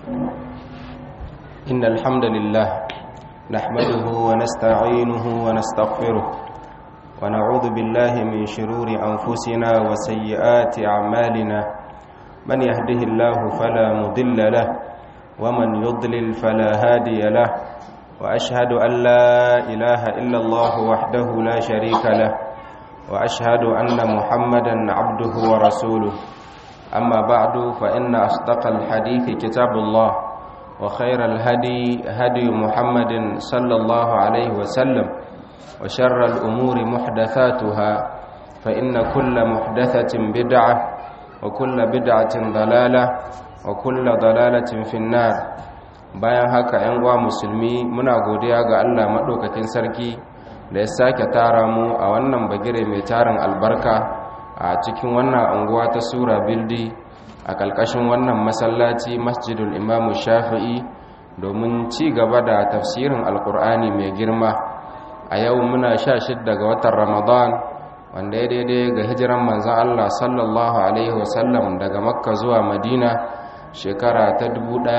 إن الحمد لله نحمده ونستعينه ونستغفره ونعوذ بالله من شرور أنفسنا وسيئات أعمالنا من يهده الله فلا مضل له ومن يضلل فلا هادي له وأشهد أن لا إله إلا الله وحده لا شريك له وأشهد أن محمدا عبده ورسوله أما بعد فإن أصدق الحديث كتاب الله وخير الهدي هدي محمد صلى الله عليه وسلم وشر الأمور محدثاتها فإن كل محدثة بدعة وكل بدعة ضلالة وكل ضلالة في النار bayan haka ‘yan uwa musulmi muna godiya ga Allah maɗaukakin sarki da ya sake tara mu a wannan bagire mai tarin albarka a cikin wannan anguwa ta sura bildi a ƙalƙashin wannan masallaci masjidul imamu shafi'i domin ci gaba da tafsirin alkur'ani mai girma a yau muna sha shidda ga watan ramadan wanda ya daidai ga hijiran manzan allah sallallahu alaihi wasallam daga makka zuwa madina shekara ta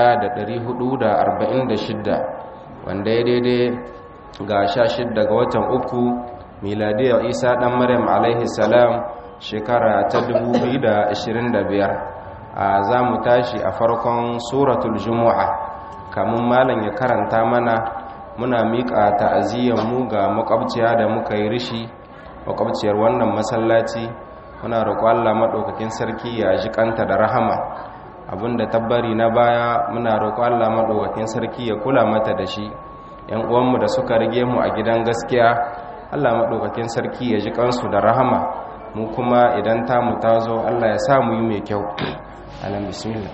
1446 wanda ya daidai ga sha shidda ga watan uku miladiyar isa ɗan maryam alaihi salam shekara ta 2025 a za mu tashi a farkon suratul jumu'a kamun malam ya karanta mana muna miƙa ta'aziyyarmu ga makwabciya da muka yi rishi makwabciyar wannan masallaci muna roƙo Allah maɗaukakin sarki ya ji kanta da rahama abinda tabbari na baya muna roƙo Allah maɗaukakin sarki ya kula mata da shi yan uwanmu da suka rige mu a gidan gaskiya Allah maɗaukakin sarki ya ji kansu da rahama mu kuma idan tamu ta zo Allah ya sa mu yi mai kyau alam bismillah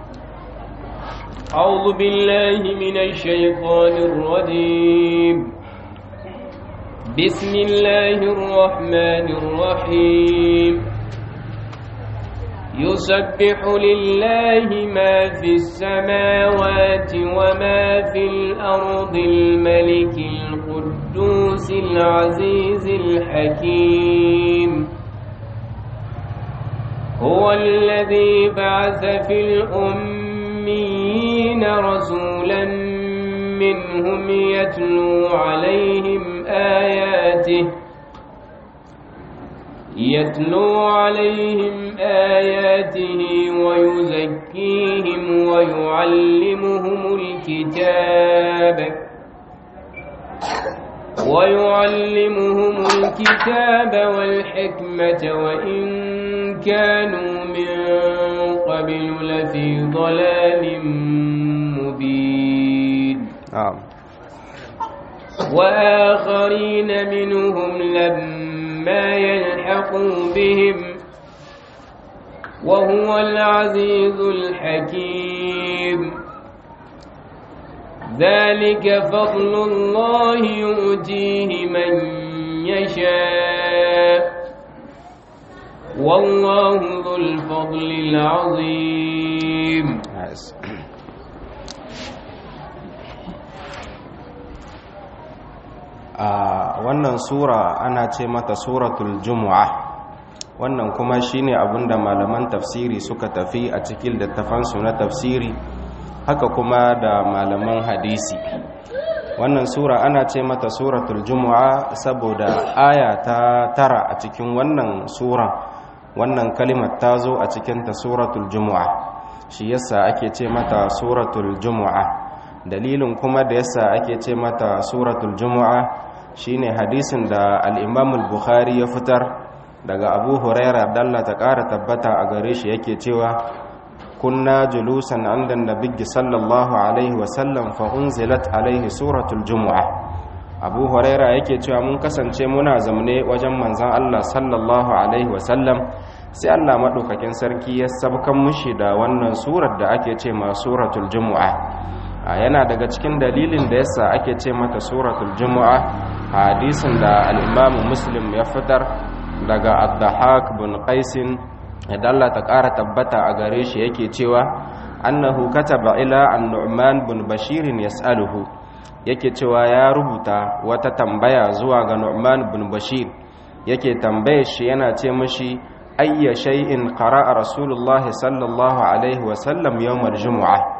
أعوذ بالله من الشيطان الرجيم بسم الله الرحمن الرحيم يسبح لله ما في السماوات وما في الأرض الملك القدوس العزيز الحكيم هو الذي بعث في الأميين رسولا منهم يتلو عليهم آياته يتلو عليهم آياته ويزكيهم ويعلمهم الكتاب ويعلمهم الكتاب والحكمة وإن كانوا من قبل لفي ضلال مبين نعم وآخرين منهم لما يلحقوا بهم وهو العزيز الحكيم ذلك فضل الله يؤتيه من يشاء والله ذو الفضل العظيم a wannan sura ana ce mata suratul jumu'a wannan kuma shine abinda malaman tafsiri suka tafi a cikin littafansu na tafsiri haka kuma da malaman hadisi wannan sura ana ce mata suratul jumu'a saboda aya ta tara a cikin wannan sura wannan kalimar ta zo a cikinta suratul jumu'a shi yasa ake ce mata suratul jumu'a dalilin kuma da yasa ake ce mata suratul jumu'a shine hadisin da al-imam al-bukhari ya fitar daga abu huraira dalla ta ƙara tabbata a gare shi yake cewa kunna julusan inda nabiyyi sallallahu alaihi wasallam fa unzilat alaihi suratul jumu'a abu huraira yake cewa mun kasance muna zamne wajen manzon Allah sallallahu alaihi wasallam sai Allah madaukakin sarki ya sabkan mushi da wannan surar da ake ce ma suratul jumu'a yana daga cikin dalilin da yasa ake ce mata suratul jumu'a hadisin da al-imam muslim ya fitar daga ad-dahak bin qaisin idan Allah ta ƙara tabbata a gare shi yake cewa annahu kataba ila an-nu'man bin bashir yas'aluhu yake cewa ya rubuta wata tambaya zuwa ga nu'man bin bashir yake tambaye shi yana ce mishi ayya shay'in qara'a rasulullah sallallahu alaihi wa sallam yawmal jumu'ah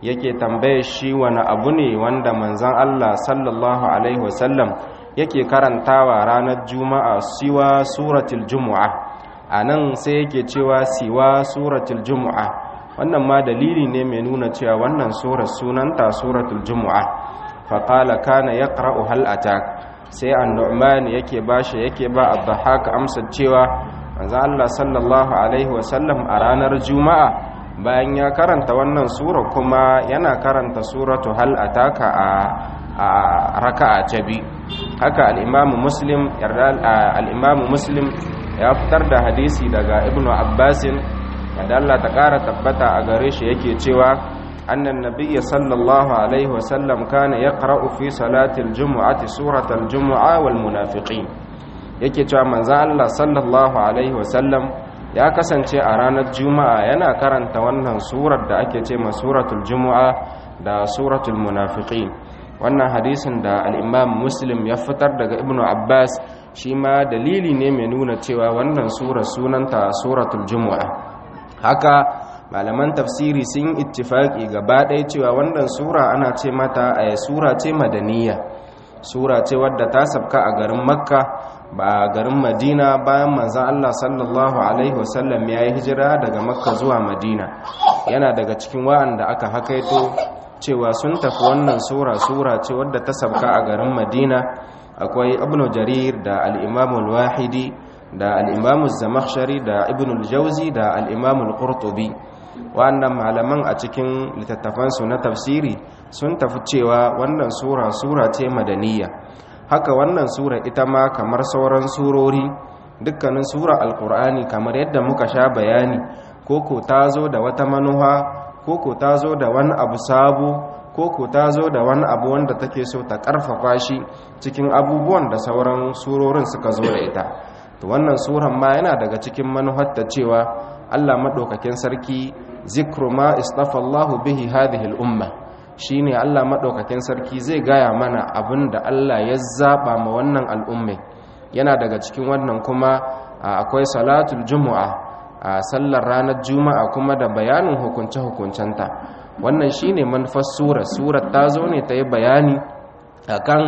yake tambaye shi wani abu ne wanda manzan Allah sallallahu alaihi wasallam yake karantawa ranar juma'a siwa suratul jumu'a a nan sai yake cewa siwa suratul jumu'a wannan ma dalili ne mai nuna cewa wannan surar sunanta suratul jumu'a faƙala kana ya ƙara'u hal atak sai an nu'man yake ba shi yake ba abdahaka amsar cewa manzan Allah sallallahu alaihi wasallam a ranar juma'a bayan ya karanta wannan sura kuma yana karanta suratu hal ataka a a raka'a ta bi haka al-imamu muslim al-imamu muslim ya fitar da hadisi daga ibnu abbasin da Allah ta kara tabbata a gare shi yake cewa annan nabiyyi sallallahu alaihi wasallam kana yaqra'u fi salatil jumu'ati suratal jumu'a wal munafiqin yake cewa manzo Allah sallallahu alaihi wasallam ya kasance a ranar juma'a yana karanta wannan surar da ake ce suratul juma'a da suratul munafiqin wannan hadisin da al-imam muslim ya fitar daga ibnu abbas shi ma dalili ne mai nuna cewa wannan surar sunanta suratul juma'a haka malaman tafsiri sun ittifaki gaba ɗaya cewa wannan sura ana ce mata a sura ce madaniya sura ce wadda ta sabka a garin makka ba garin madina bayan manzan Allah sallallahu Alaihi wasallam ya yi hijira daga makka zuwa madina yana daga cikin wa'anda aka hakaito cewa sun tafi wannan sura sura ce wadda ta sabka a garin madina akwai ibn jarir da al'imamul wahidi da al'imamul zamakshari da ibn jauzi da al'imamul qurtubi wa'annan malaman a cikin littattafansu na tafsiri sun tafi cewa wannan sura sura ce madaniya haka wannan sura ita ma kamar sauran surori dukkanin sura alkur'ani kamar yadda muka sha bayani koko ta zo da wata manuha koko ta zo da wani abu sabo koko ta zo da wani abu wanda take so ta karfafa shi cikin abubuwan da sauran surorin suka zo da ita to wannan suran ma yana daga cikin manuhatta cewa Allah madaukakin sarki zikru ma istafa Allahu bihi hadhihi al-umma shine Allah maɗaukakin sarki zai gaya mana abin da Allah ya zaɓa ma wannan al'ummai yana daga cikin wannan kuma akwai salatul juma'a a sallar ranar juma'a kuma da bayanin hukunce-hukuncenta wannan shine manufar sura surar ta zo ne ta yi bayani akan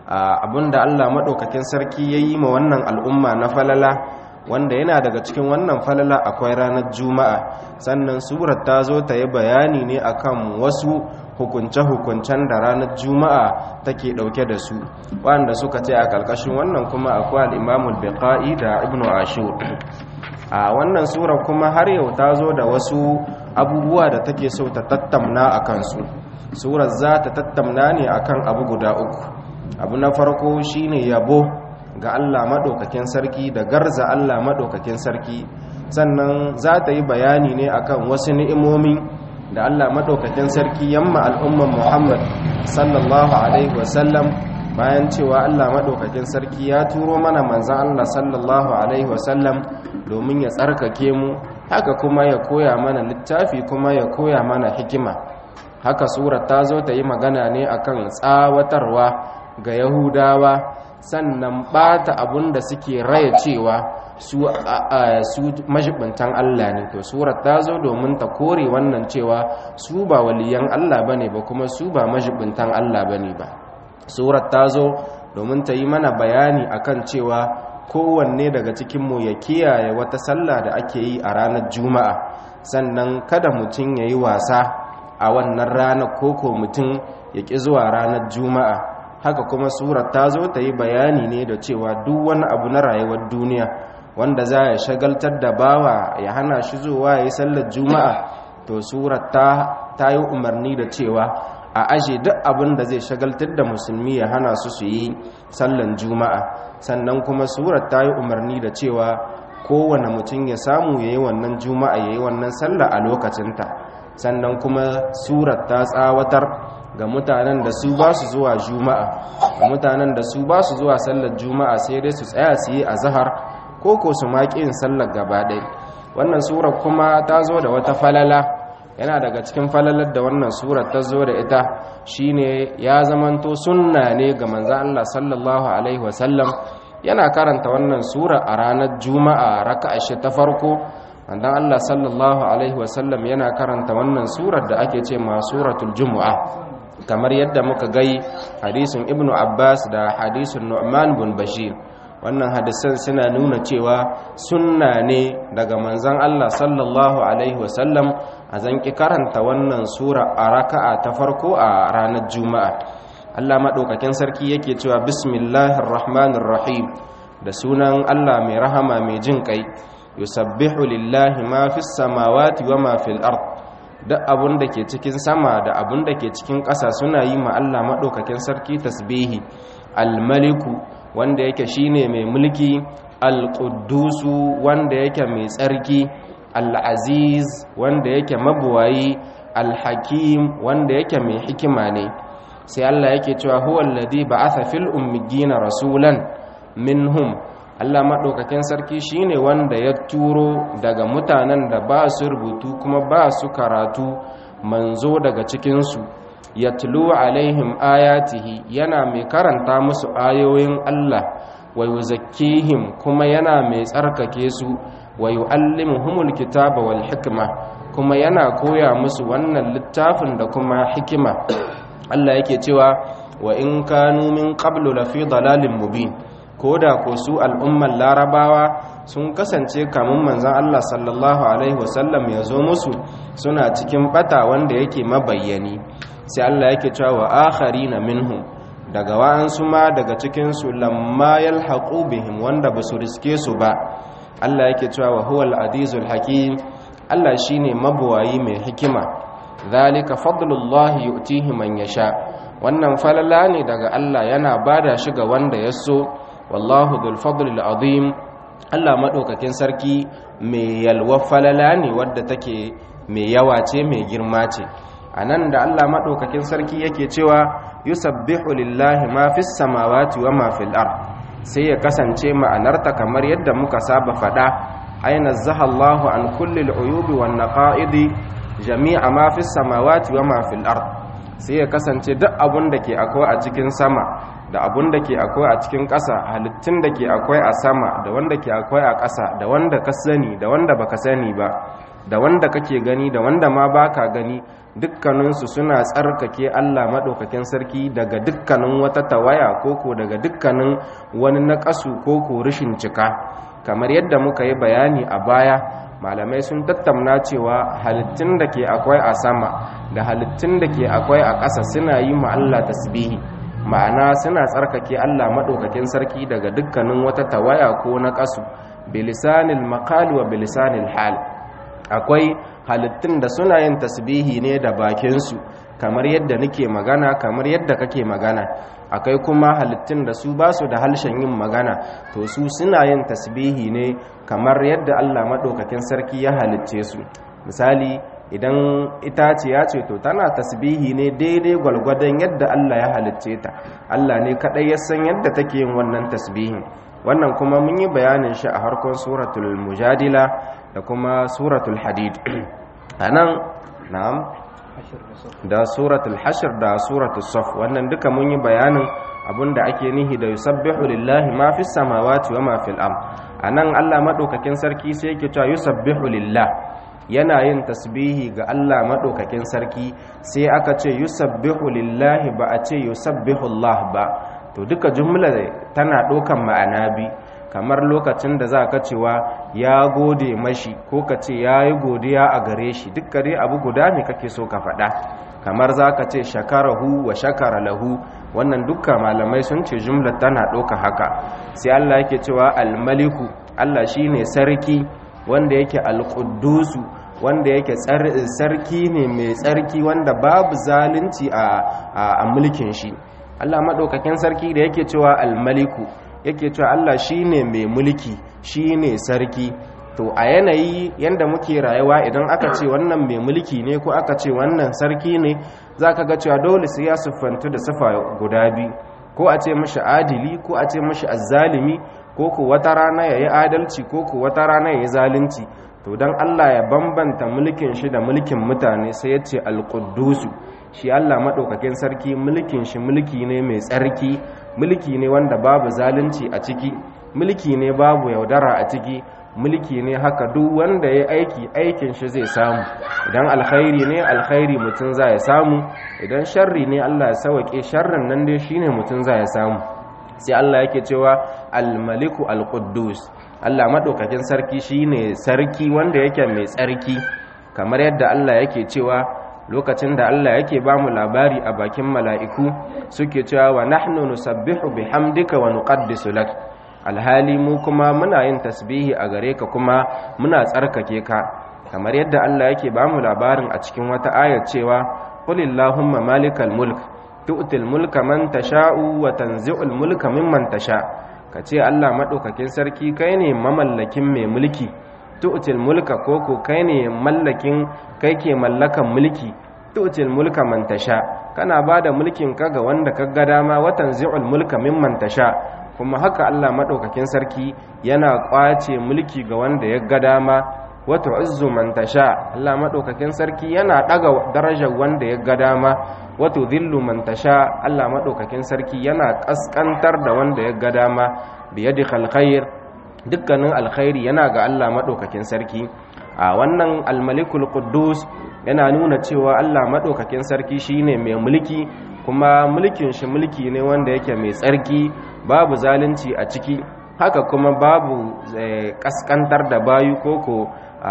abin da Allah maɗaukakin sarki ya yi ma wannan al'umma na falala wanda yana daga cikin wannan falala akwai ranar juma'a sannan surar ta zo ta yi bayani ne akan wasu hukunce-hukuncen da ranar juma'a take dauke da su wanda suka ce a kalkashin wannan kuma akwai al'imamul biqa'i da ibnu ashur a wannan sura kuma har yau ta zo da wasu abubuwa da take so ta tattamna a kansu surar za ta tattamna ne akan abu guda uku abu na farko shine yabo ga Allah maɗaukakin sarki da garza Allah maɗaukakin sarki sannan za ta yi bayani ne akan wasu ni'imomi da Allah maɗaukakin sarki yamma al'umman Muhammad sallallahu alaihi wasallam bayan cewa Allah maɗaukakin sarki ya turo mana manzan Allah sallallahu alaihi wasallam domin ya tsarkake mu haka kuma ya koya mana littafi kuma ya koya mana hikima haka surar ta zo ta yi magana ne akan tsawatarwa ga yahudawa sannan bata abun da suke raya cewa su su majibintan Allah ne to surar ta zo domin ta kore wannan cewa su ba waliyan Allah bane ba kuma su ba majibintan Allah bane ba surar ta zo domin ta yi mana bayani akan cewa kowanne daga cikinmu ya kiyaye wata sallah da ake yi a ranar juma'a sannan kada mutum ya yi wasa a wannan ranar koko mutum ya ƙi zuwa ranar juma'a haka kuma surar ta zo ta yi bayani ne da cewa duk wani abu na rayuwar duniya wanda za ya shagaltar da bawa ya hana shi zuwa ya yi sallar juma'a to surar ta yi umarni da cewa a aje duk abin da zai shagaltar da musulmi ya hana su su yi sallan juma'a sannan kuma surar ta yi umarni da cewa kowane mutum ya samu ya yi wannan juma'a ya yi wannan sallah a lokacinta sannan kuma surar ta tsawatar ga mutanen da su ba su zuwa juma'a ga mutanen da su ba su zuwa sallar juma'a sai dai su tsaya su yi a zahar ko ko su maƙi yin sallar gaba ɗaya wannan surar kuma ta zo da wata falala yana daga cikin falalar da wannan surar ta zo da ita shine ya zamanto sunna ne ga manzo Allah sallallahu alaihi wasallam yana karanta wannan sura a ranar juma'a raka'a shi ta farko manzon Allah sallallahu alaihi wasallam yana karanta wannan surar da ake ce ma suratul jumu'a kamar yadda muka gai hadisin ibnu abbas da hadisin nu'man bin bashir wannan hadisan suna nuna cewa sunna ne daga manzon Allah sallallahu alaihi wasallam a zanki karanta wannan sura a raka'a ta farko a ranar juma'a Allah madaukakin sarki yake cewa bismillahir rahmanir rahim da sunan Allah mai rahama mai jin kai yusabbihu lillahi ma fis samawati wa ma fil ard duk abun da ke cikin sama da abun da ke cikin ƙasa suna yi ma Allah madaukakin sarki tasbihi al-maliku wanda yake shine mai mulki al-quddusu wanda yake mai tsarki al-aziz wanda yake mabuwayi al-hakim wanda yake mai hikima ne sai Allah yake cewa huwa alladhi ba'atha fil ummiyina rasulan minhum Allah madaukakin sarki shine wanda ya turo daga mutanen da ba su rubutu kuma ba su karatu manzo daga cikin su yatlu alaihim ayatihi yana mai karanta musu ayoyin Allah wa yuzakkihim kuma yana mai tsarkake su wa yuallimuhumul kitaba wal hikma kuma yana koya musu wannan littafin da kuma hikima Allah yake cewa wa in kanu min qablu lafi dalalin mubin koda ko su al'umman larabawa sun kasance kamun manzon Allah sallallahu alaihi wasallam ya zo musu suna cikin bata wanda yake mabayyani sai Allah yake cewa wa akharina minhum daga wa'ansu ma daga cikin su lamma yalhaqu bihim wanda basu riske su ba Allah yake cewa wa huwal azizul hakim Allah shine mabuwayi mai hikima zalika fadlullahi yu'tihi man yasha wannan falala ne daga Allah yana bada shi ga wanda ya so wallahu dhul fadlil azim Allah madaukakin sarki mai yalwa falala ne wadda take mai yawa ce mai girma ce anan da Allah madaukakin sarki yake cewa yusabbihu lillahi ma fis samawati wa ma fil ard sai ya kasance ma'anarta kamar yadda muka saba fada aina zahallahu an kulli al-uyubi wan naqa'idi jami'a ma fi samawati wa ma fil ard sai ya kasance duk abun da ke akwai a cikin sama da abun da ke akwai a cikin ƙasa halittun da ke akwai a sama da wanda ke akwai a ƙasa da wanda ka sani da wanda baka sani ba da wanda kake gani da wanda ma baka gani dukkaninsu suna tsarkake Allah maɗaukakin sarki daga dukkanin wata tawaya koko daga dukkanin wani naƙasu koko rishin cika kamar yadda muka yi bayani a baya malamai sun tattauna cewa halittun da ke akwai a sama da halittun da ke akwai a ƙasa suna yi ma Allah tasbihi ma'ana suna tsarkake Allah maɗaukakin sarki daga dukkanin wata tawaya ko na ƙasu bilisanil maqali wa bilisanil hal akwai halittun da suna yin tasbihi ne da bakinsu kamar yadda nake magana kamar yadda kake magana akwai kuma halittun da su ba su da halshen yin magana to su suna yin tasbihi ne kamar yadda Allah maɗaukakin sarki ya halicce su misali idan itaciya ce to tana tasbihi ne daidai gwalgwadon yadda Allah ya halicce ta Allah ne kaɗai ya san yadda take yin wannan tasbihin wannan kuma mun yi bayanin shi a harkon suratul mujadila da kuma suratul hadid anan na'am da suratul hashr da suratul saf wannan duka mun yi bayanin abinda ake nihi da yusabbihu lillahi ma fis samawati wa ma fil ard anan Allah madaukakin sarki sai yake cewa yusabbihu lillah yana yin tasbihi ga Allah madaukakin sarki sai aka ce yusabbihu lillahi ba a ce yusabbihu Allah ba to duka jumla tana ɗaukan ma'ana bi kamar lokacin da za ka cewa ya gode mashi ko ka ce ya yi godiya a gare shi duk dai abu guda ne kake so ka faɗa kamar za ka ce shakarahu wa shakara lahu wannan dukkan malamai sun ce jumla tana ɗauka haka sai Allah yake cewa almaliku Allah shine sarki wanda yake alƙuddusu wanda yake sarki ne mai tsarki wanda babu zalunci a mulkin shi Allah maɗaukakin sarki da yake cewa almaliku yake cewa Allah shine mai mulki shine sarki to a yanayi yanda muke rayuwa idan aka ce wannan mai mulki ne ko aka ce wannan sarki ne zaka ga cewa dole sai ya siffantu da sifa guda biyu ko a ce mashi adili ko a ce mashi azzalimi ko ko wata rana yayi adalci ko ko wata rana yayi zalunci to dan Allah ya bambanta mulkin shi da mulkin mutane sai ya ce alquddusu shi Allah madaukakin sarki mulkin shi mulki ne mai tsarki mulki ne wanda babu zalunci a ciki mulki ne babu yaudara a ciki mulki ne haka duk wanda ya aiki aikin shi zai samu idan alkhairi ne alkhairi mutum za ya samu idan sharri ne Allah ya sauke sharrin nan dai shine mutum za ya samu sai Allah yake cewa al-maliku al-quddus Allah madaukakin sarki shine sarki wanda yake mai tsarki kamar yadda Allah yake cewa lokacin da Allah yake ba mu labari a bakin mala'iku suke cewa wa nahnu nusabbihu bihamdika wa nuqaddisu lak alhali mu kuma muna yin tasbihi a gare ka kuma muna tsarkake ka kamar yadda Allah yake ba mu labarin a cikin wata ayar cewa qulillahumma malikal mulk tu'til mulka man tasha'u wa tanzi'ul mulka mimman tasha' kace Allah madaukakin sarki kai ne mamallakin mai mulki tu'til mulka koko kai ne mallakin kai ke mallakan mulki tu'til mulka man tasha kana bada mulkin ka ga wanda ka ga dama wa tanzi'ul mulka mimman tasha kuma haka Allah madaukakin sarki yana kwace mulki ga wanda ya ga dama wa tu'izzu man tasha Allah madaukakin sarki yana daga darajar wanda ya ga dama wa tudhillu man tasha Allah madaukakin sarki yana kaskantar da wanda ya ga dama bi yadikal khair dukkanin alkhairi yana ga Allah madaukakin sarki a wannan almalikul quddus yana nuna cewa Allah madaukakin sarki shine mai mulki kuma mulkin shi mulki ne wanda yake mai tsarki babu zalunci a ciki haka kuma babu kaskantar da bayu koko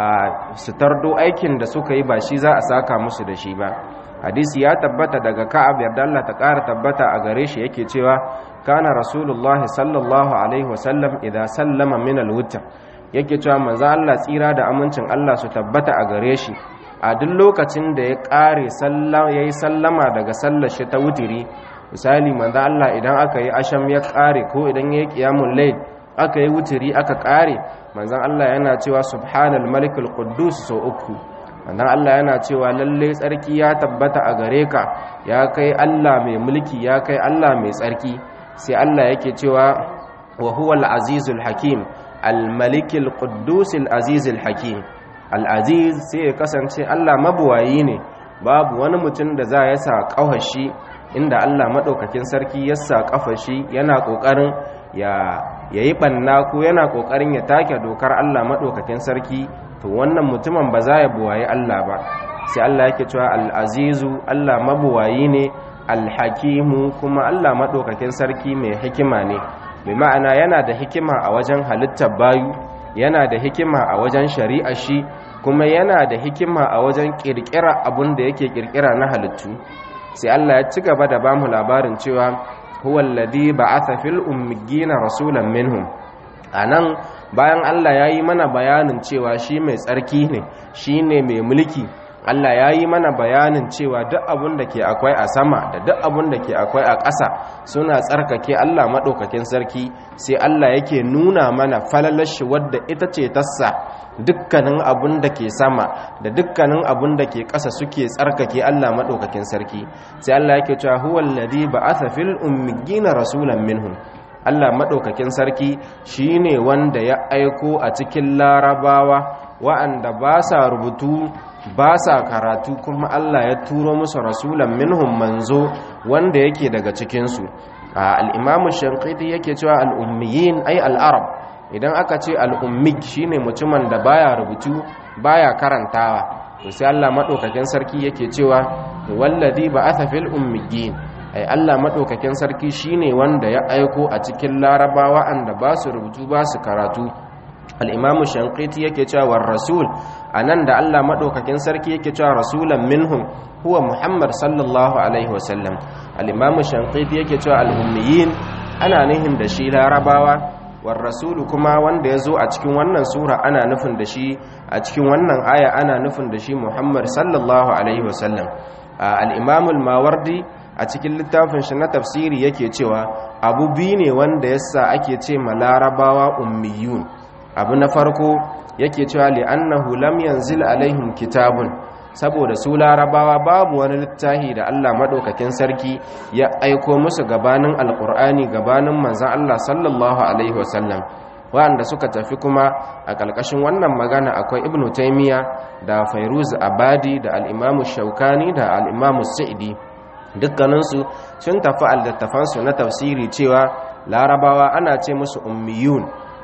su tardo aikin da suka yi ba shi za a saka musu da shi ba hadisi ya tabbata daga ka'ab yarda Allah ta ƙara tabbata a gare shi yake cewa kana rasulullahi sallallahu alaihi wasallam idan sallama min alwutr yake cewa manzo Allah tsira da amincin Allah su tabbata a gare shi a duk lokacin da ya ƙare sallama yayi sallama daga sallar shi ta wutiri misali manzo Allah idan aka yi asham ya ƙare ko idan yayi qiyamul layl aka yi wutiri aka ƙare manzon Allah yana cewa subhanal malikul quddus so uku wannan Allah yana cewa lalle tsarki ya tabbata a gare ka ya kai Allah mai mulki ya kai Allah mai tsarki sai Allah yake cewa wa huwa al-azizul hakim al-malikul quddus al-azizul hakim al-aziz sai ya kasance Allah mabuwayi ne babu wani mutum da za ya sa kafashi inda Allah madaukakin sarki ya sa kafashi yana kokarin ya yayi banna ko yana kokarin ya take dokar Allah madaukakin sarki to wannan mutumin ba za ya buwaye Allah ba sai Allah yake cewa al-azizu Allah mabuwayi ne al-hakimu kuma Allah madaukakin sarki mai hikima ne bi ma'ana yana da hikima a wajen halittar bayu yana da hikima a wajen shari'a shi kuma yana da hikima a wajen kirkira abun da yake kirkira na halittu sai Allah ya ci gaba da bamu labarin cewa huwa alladhi ba'atha fil ummiyina rasulan minhum anan bayan Allah ya yi mana bayanin cewa shi mai tsarki ne shi ne mai mulki Allah ya yi mana bayanin cewa duk abun da ke akwai a sama da duk abun da ke akwai a ƙasa suna tsarkake Allah maɗaukakin sarki sai Allah yake nuna mana falalashi wadda ita ce tassa dukkanin abun da ke sama da dukkanin abun da ke ƙasa suke tsarkake Allah maɗaukakin sarki sai Allah yake cewa huwal ladhi ba'atha fil ummiyina rasulan minhum Allah maɗaukakin sarki shi ne wanda ya aiko a cikin larabawa wa'anda ba sa rubutu ba sa karatu kuma Allah ya turo musu rasulan minhum manzo wanda yake daga cikinsu al'imamu shankiti yake cewa al'ummiyin ai al'arab idan aka ce al'ummik shi ne mutumin da baya rubutu baya karantawa to sai Allah maɗaukakin sarki yake cewa wallazi ba a fil ummiyin ai Allah maɗaukakin sarki shine wanda ya aiko a cikin larabawa anda ba su rubutu ba su karatu al'imamu shankiti yake cewa war rasul a nan da Allah maɗaukakin sarki yake cewa rasulan minhum huwa muhammad sallallahu alaihi wasallam al'imamu shankiti yake cewa al'ummiyin ana nihin da shi larabawa war rasulu kuma wanda ya zo a cikin wannan sura ana nufin da shi a cikin wannan aya ana nufin da shi muhammad sallallahu alaihi wasallam al'imamul mawardi a cikin littafin shi na tafsiri yake cewa abu biyu ne wanda yasa ake ce ma larabawa ummiyun abu na farko yake cewa li'annahu lam yanzil alaihim kitabun saboda su larabawa babu wani littafi da Allah madaukakin sarki ya aiko musu gabanin alqur'ani gabanin manzon Allah sallallahu alaihi wasallam wanda suka tafi kuma a ƙarƙashin wannan magana akwai ibnu taymiya da fairuz abadi da al-imamu shaukani da al-imamu sa'idi dukkaninsu sun tafi aldattafansu na tafsiri cewa larabawa ana ce musu ummiyun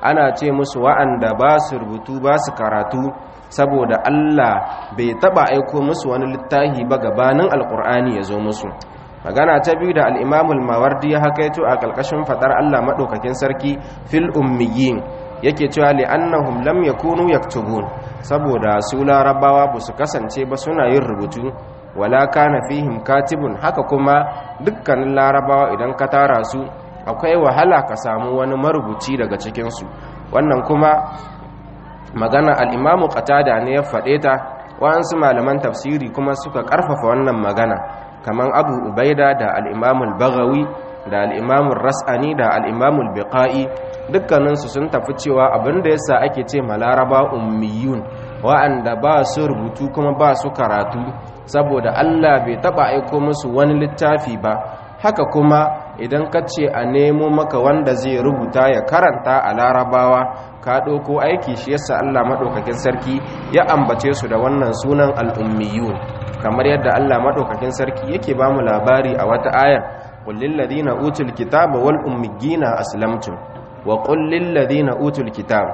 ana ce musu wa'anda ba su rubutu ba su karatu saboda Allah bai taba aiko musu wani littafi ba gabanin alkur'ani ya zo musu magana ta biyu da al'imamul mawardi ya hakaito a ƙarƙashin faɗar Allah maɗaukakin sarki fil ummiyin yake cewa li'annahum lam yakunu yaktubun saboda su larabawa ba su kasance ba suna yin rubutu wala kana fihim katibun haka kuma dukkanin larabawa idan ka tara su akwai wahala ka samu wani marubuci daga cikinsu wannan kuma magana al'imamu qatada ne ya faɗe ta wa'ansu malaman tafsiri kuma suka ƙarfafa wannan magana kamar abu ubaida da al'imamul bagawi da al'imamul ras'ani da al'imamul biqa'i dukkaninsu sun tafi cewa abinda yasa ake ce malaraba ummiyun wa'anda ba su rubutu kuma ba su karatu saboda Allah bai taba aiko musu wani littafi ba haka kuma idan ka ce a nemo maka wanda zai rubuta ya karanta a larabawa ka ɗauko aiki shi yasa Allah maɗaukakin sarki ya ambace su da wannan sunan al'ummiyun kamar yadda Allah maɗaukakin sarki yake ba mu labari a wata ayar kullin ladina utul kitaba wal ummiyina aslamtum wa kullin ladina utul kitab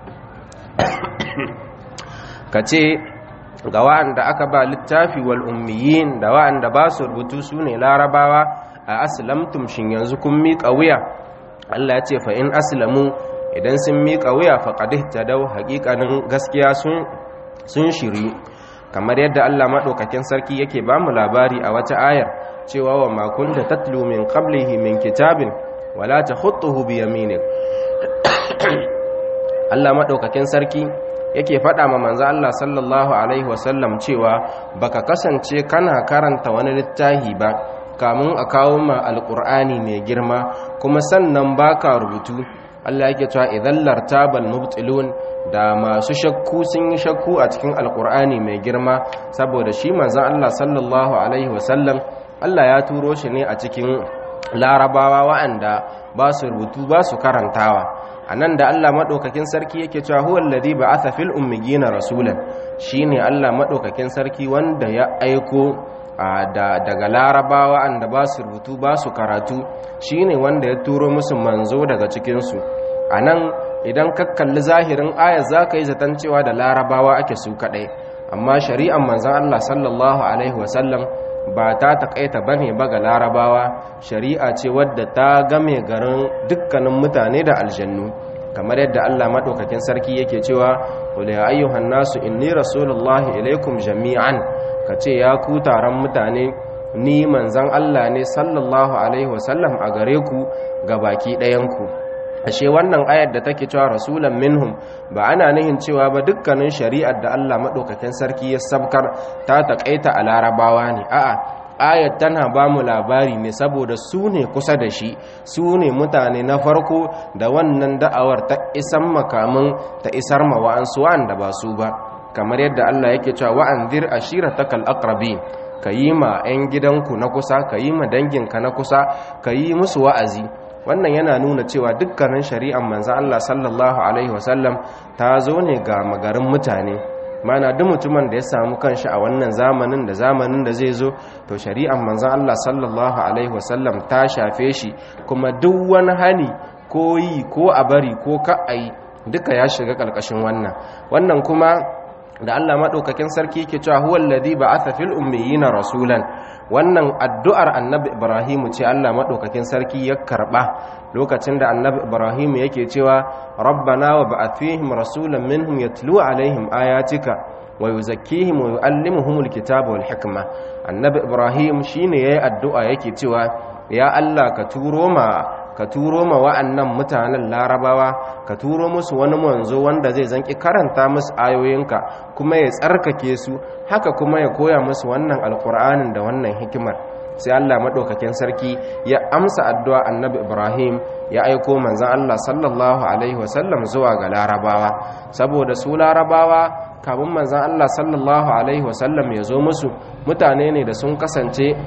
kace ga wa'anda aka ba littafi wal ummiyin da wa'anda ba su rubutu su ne larabawa a aslamtum shin yanzu kun miƙa wuya Allah ya ce fa in aslamu idan sun miƙa wuya faqad ihtadaw haqiqanin gaskiya sun sun shiri kamar yadda Allah madaukakin sarki yake ba mu labari a wata ayar cewa wa ma kunta tatlu min qablihi min kitabin wala takhutuhu bi yaminik Allah madaukakin sarki yake faɗa ma manzo Allah sallallahu alaihi wasallam cewa baka kasance kana karanta wani littafi ba kamun a kawo ma alqur'ani mai girma kuma sannan baka rubutu Allah yake cewa idan lartabal mubtilun da masu shakku sun yi shakku a cikin alqur'ani mai girma saboda shi manzo Allah sallallahu alaihi wasallam Allah ya turo shi ne a cikin larabawa wa'anda ba su rubutu ba su karantawa a nan da Allah maɗaukakin sarki yake cewa huwa alladhi ba'atha fil ummiyina rasulan shine Allah maɗaukakin sarki wanda ya aiko daga larabawa anda ba su rubutu ba su karatu shine wanda ya turo musu manzo daga cikin su anan idan ka kalli zahirin ayat zaka yi zaton cewa da larabawa ake su kadai amma shari'ar manzon Allah sallallahu alaihi wasallam ba ta takaita bane ba ga larabawa shari'a ce wadda ta game garin dukkanin mutane da aljannu kamar yadda Allah madaukakin sarki yake cewa qul ya ayyuhan nasu inni rasulullahi ilaikum jami'an kace ya ku taron mutane ni manzon Allah ne sallallahu alaihi wasallam a gare ku baki ɗayan ku ashe wannan ayar da take cewa rasulan minhum ba ana nihin cewa ba dukkanin shari'ar da Allah madaukakin sarki ya sabkar ta takaita a larabawa ne a'a ayar tana ba mu labari ne saboda su ne kusa da shi su ne mutane na farko da wannan da'awar ta isan makamin ta isar ma wa'ansu wa'anda ba su ba kamar yadda Allah yake cewa wa'anzir ashiratakal aqrabin ka yi ma 'yan gidanku na kusa ka yi ma danginka na kusa ka yi musu wa'azi wannan yana nuna cewa dukkanin shari'ar manzan Allah sallallahu Alaihi wasallam ta zo ne ga magarin mutane mana duk mutumin da ya samu kanshi a wannan zamanin da zamanin da zai zo to shari'ar manzan Allah sallallahu Alaihi wasallam ta shafe shi kuma duk wani hani ko yi ko a bari ko ka'ai duka ya shiga ƙarƙashin wannan wannan kuma da Allah maɗaukakin sarki ke cewa huwa alladhi ba'atha fil ummiyina rasulan wannan addu'ar annabi Ibrahim ce Allah maɗaukakin sarki ya karɓa lokacin da annabi Ibrahim yake cewa rabbana wa ba'ath fihim rasulan minhum yatlu alaihim ayatika wa yuzakkihim wa yuallimuhumul kitaba wal hikma annabi Ibrahim shine yayi addu'a yake cewa ya Allah ka turo ma ka turo ma wa'annan mutanen larabawa ka turo musu wani manzo wanda zai zanki karanta musu ayoyinka kuma ya tsarkake su haka kuma ya koya musu wannan alkur'anin da wannan hikimar sai Allah madaukakin sarki ya amsa addu'a annabi Ibrahim ya aiko manzon Allah sallallahu alaihi wasallam zuwa ga larabawa saboda su larabawa kamun manzon Allah sallallahu alaihi wasallam ya zo musu mutane ne da sun kasance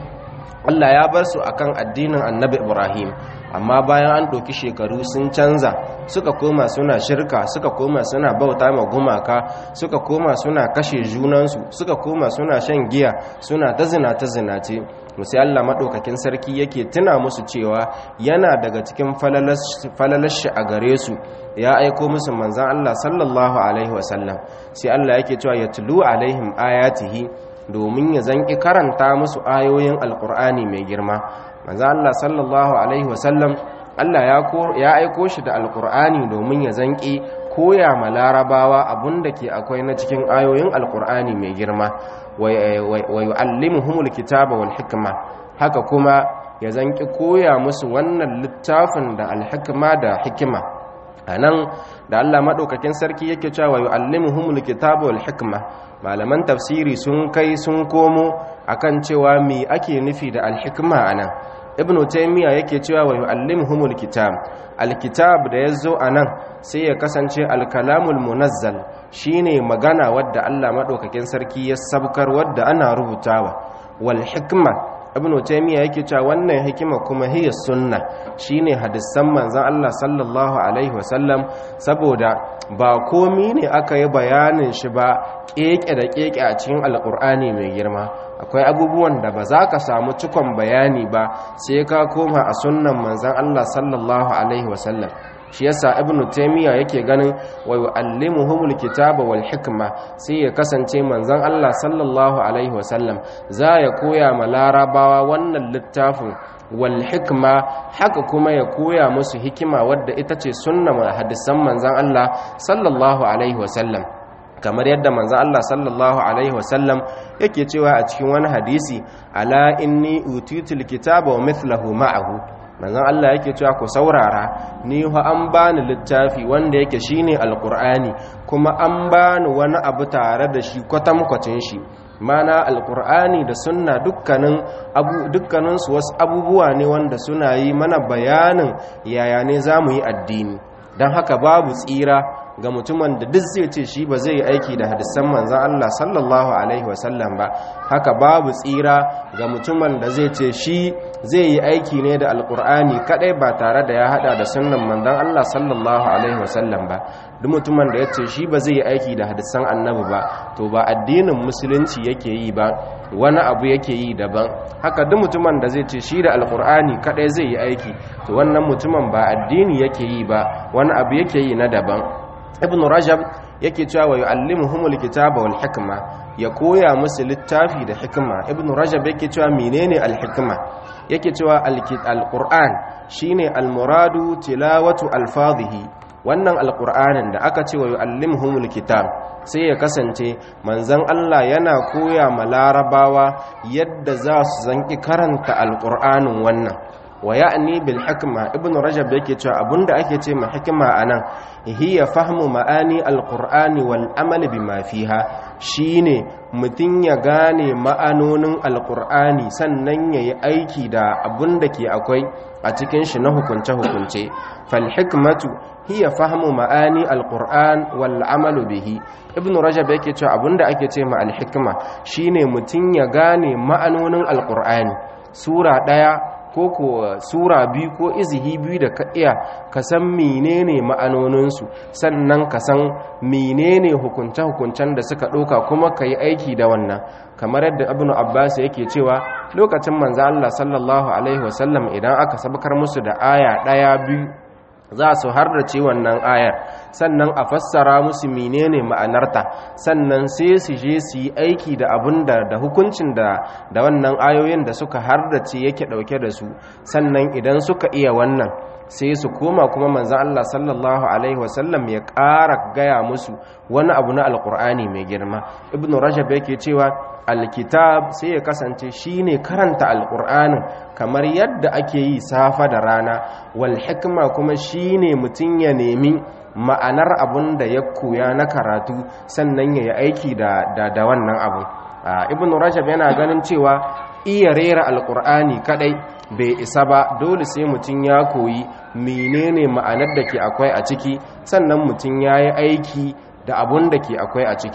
Allah ya bar su akan addinin annabi Ibrahim amma bayan an ɗauki shekaru sun canza suka koma suna shirka suka koma suna bauta ma gumaka suka koma suna kashe junansu suka koma suna shan giya suna ta zina ta zinace musu Allah maɗaukakin sarki yake tuna musu cewa yana daga cikin falalashi a gare su ya aiko musu manzan Allah sallallahu alaihi wasallam sai Allah yake cewa ya tulu alaihim ayatihi domin ya zanki karanta musu ayoyin alkur'ani mai girma manzo Allah sallallahu alaihi wasallam Allah ya ya aiko shi da alkur'ani domin ya zanki koya ma larabawa abunda ke akwai na cikin ayoyin alkur'ani mai girma wa yu'allimuhumul kitaba wal hikma haka kuma ya zanki koya musu wannan littafin da alhikma da hikima anan da Allah madaukakin sarki yake cewa yu'allimuhumul kitaba wal hikma malaman tafsiri sun kai sun komo akan cewa me ake nufi da alhikma anan ibnu taymiya yake cewa wa yu'allimuhumul kitab alkitab da yazo anan sai ya kasance alkalamul munazzal shine magana wadda Allah madaukakin sarki ya sabkar wadda ana rubutawa wal hikma ibnu taymiya yake cewa wannan hikima kuma hiya sunna shine hadisan manzon Allah sallallahu alaihi wasallam saboda ba komi ne aka yi bayanin shi ba keke da keke a cikin alkur'ani mai girma akwai abubuwan da ba za ka samu cikon bayani ba sai ka koma a sunnan manzon Allah sallallahu alaihi wasallam shi yasa ibnu taymiya yake ganin wa yu'allimuhumul kitaba wal hikma sai ya kasance manzon Allah sallallahu alaihi wasallam za ya koya ma larabawa wannan littafin wal hikma haka kuma ya koya musu hikima wadda ita ce sunnan hadisan manzon Allah sallallahu alaihi wasallam kamar yadda manzon Allah sallallahu alaihi wasallam yake cewa a cikin wani hadisi ala inni utitul kitaba wa mithluhu ma'ahu manzon Allah yake cewa ku saurara ni fa an bani littafi wanda yake shine alqur'ani kuma an bani wani abu tare da shi kwatankwacin shi mana alqur'ani da sunna dukkanin abu dukkanin su wasu abubuwa ne wanda suna yi mana bayanin yaya ne zamu yi addini dan haka babu tsira ga mutumin da duk zai ce shi ba zai yi aiki da hadisan manzan Allah sallallahu alaihi wasallam ba haka babu tsira ga mutumin da zai ce shi zai yi aiki ne da alkur'ani kadai ba tare da ya hada da sunnan manzan Allah sallallahu alaihi wasallam ba duk mutumin da ya ce shi ba zai yi aiki da hadisan annabi ba to ba addinin musulunci yake yi ba wani abu yake yi daban haka duk mutumin da zai ce shi da alkur'ani kadai zai yi aiki to wannan mutumin ba addini yake yi ba wani abu yake yi na daban ibn rajab yake cewa wa yu'allimuhumul kitaba wal hikma ya koya musu littafi da hikma ibn rajab yake cewa menene al hikma yake cewa al qur'an shine al muradu tilawatu alfazihi wannan alqur'anin da aka ce wa yu'allimuhumul kitab sai ya kasance manzon Allah yana koya ma larabawa yadda za su zanki karanta alqur'anin wannan wa ya'ni bil hikma ibnu rajab yake cewa abunda ake ce ma hikima anan hiya fahmu ma'ani alqur'ani wal amal bima fiha shine mutun ya gane ma'anonin alqur'ani sannan yayi aiki da abunda ke akwai a cikin shi na hukunce hukunce fal hikmatu hiya fahmu ma'ani alqur'an wal amal bihi ibnu rajab yake cewa abunda ake ce ma al hikma shine mutun ya gane ma'anonin alqur'ani sura daya ko ko sura biyu ko izihi biyu da ka iya ka san menene ma'anoninsu sannan ka san menene hukunce-hukuncen da suka ɗauka kuma ka yi aiki da wannan kamar yadda ibn abbas yake cewa lokacin manzo Allah sallallahu alaihi wasallam idan aka sabkar musu da aya ɗaya biyu za su harrace wannan ayar sannan a fassara musu menene ma'anarta sannan sai su je su yi aiki da abin da da hukuncin da da wannan ayoyin da suka harrace yake dauke da su sannan idan suka iya wannan sai su koma kuma manzon Allah sallallahu alaihi wasallam ya ƙara gaya musu wani abu na alkur'ani mai girma ibnu rajab yake cewa alkitab sai ya kasance shine karanta alkur'anin kamar yadda ake yi safa da rana wal hikma kuma shine mutum ya nemi ma'anar abun da ya koya na karatu sannan ya yi aiki da da, wannan abu ibn rajab yana ganin cewa iya rera alkur'ani kadai bai isa ba dole sai mutum ya koyi menene ma'anar da ke akwai a ciki sannan mutum ya yi aiki da abun da ke akwai a ciki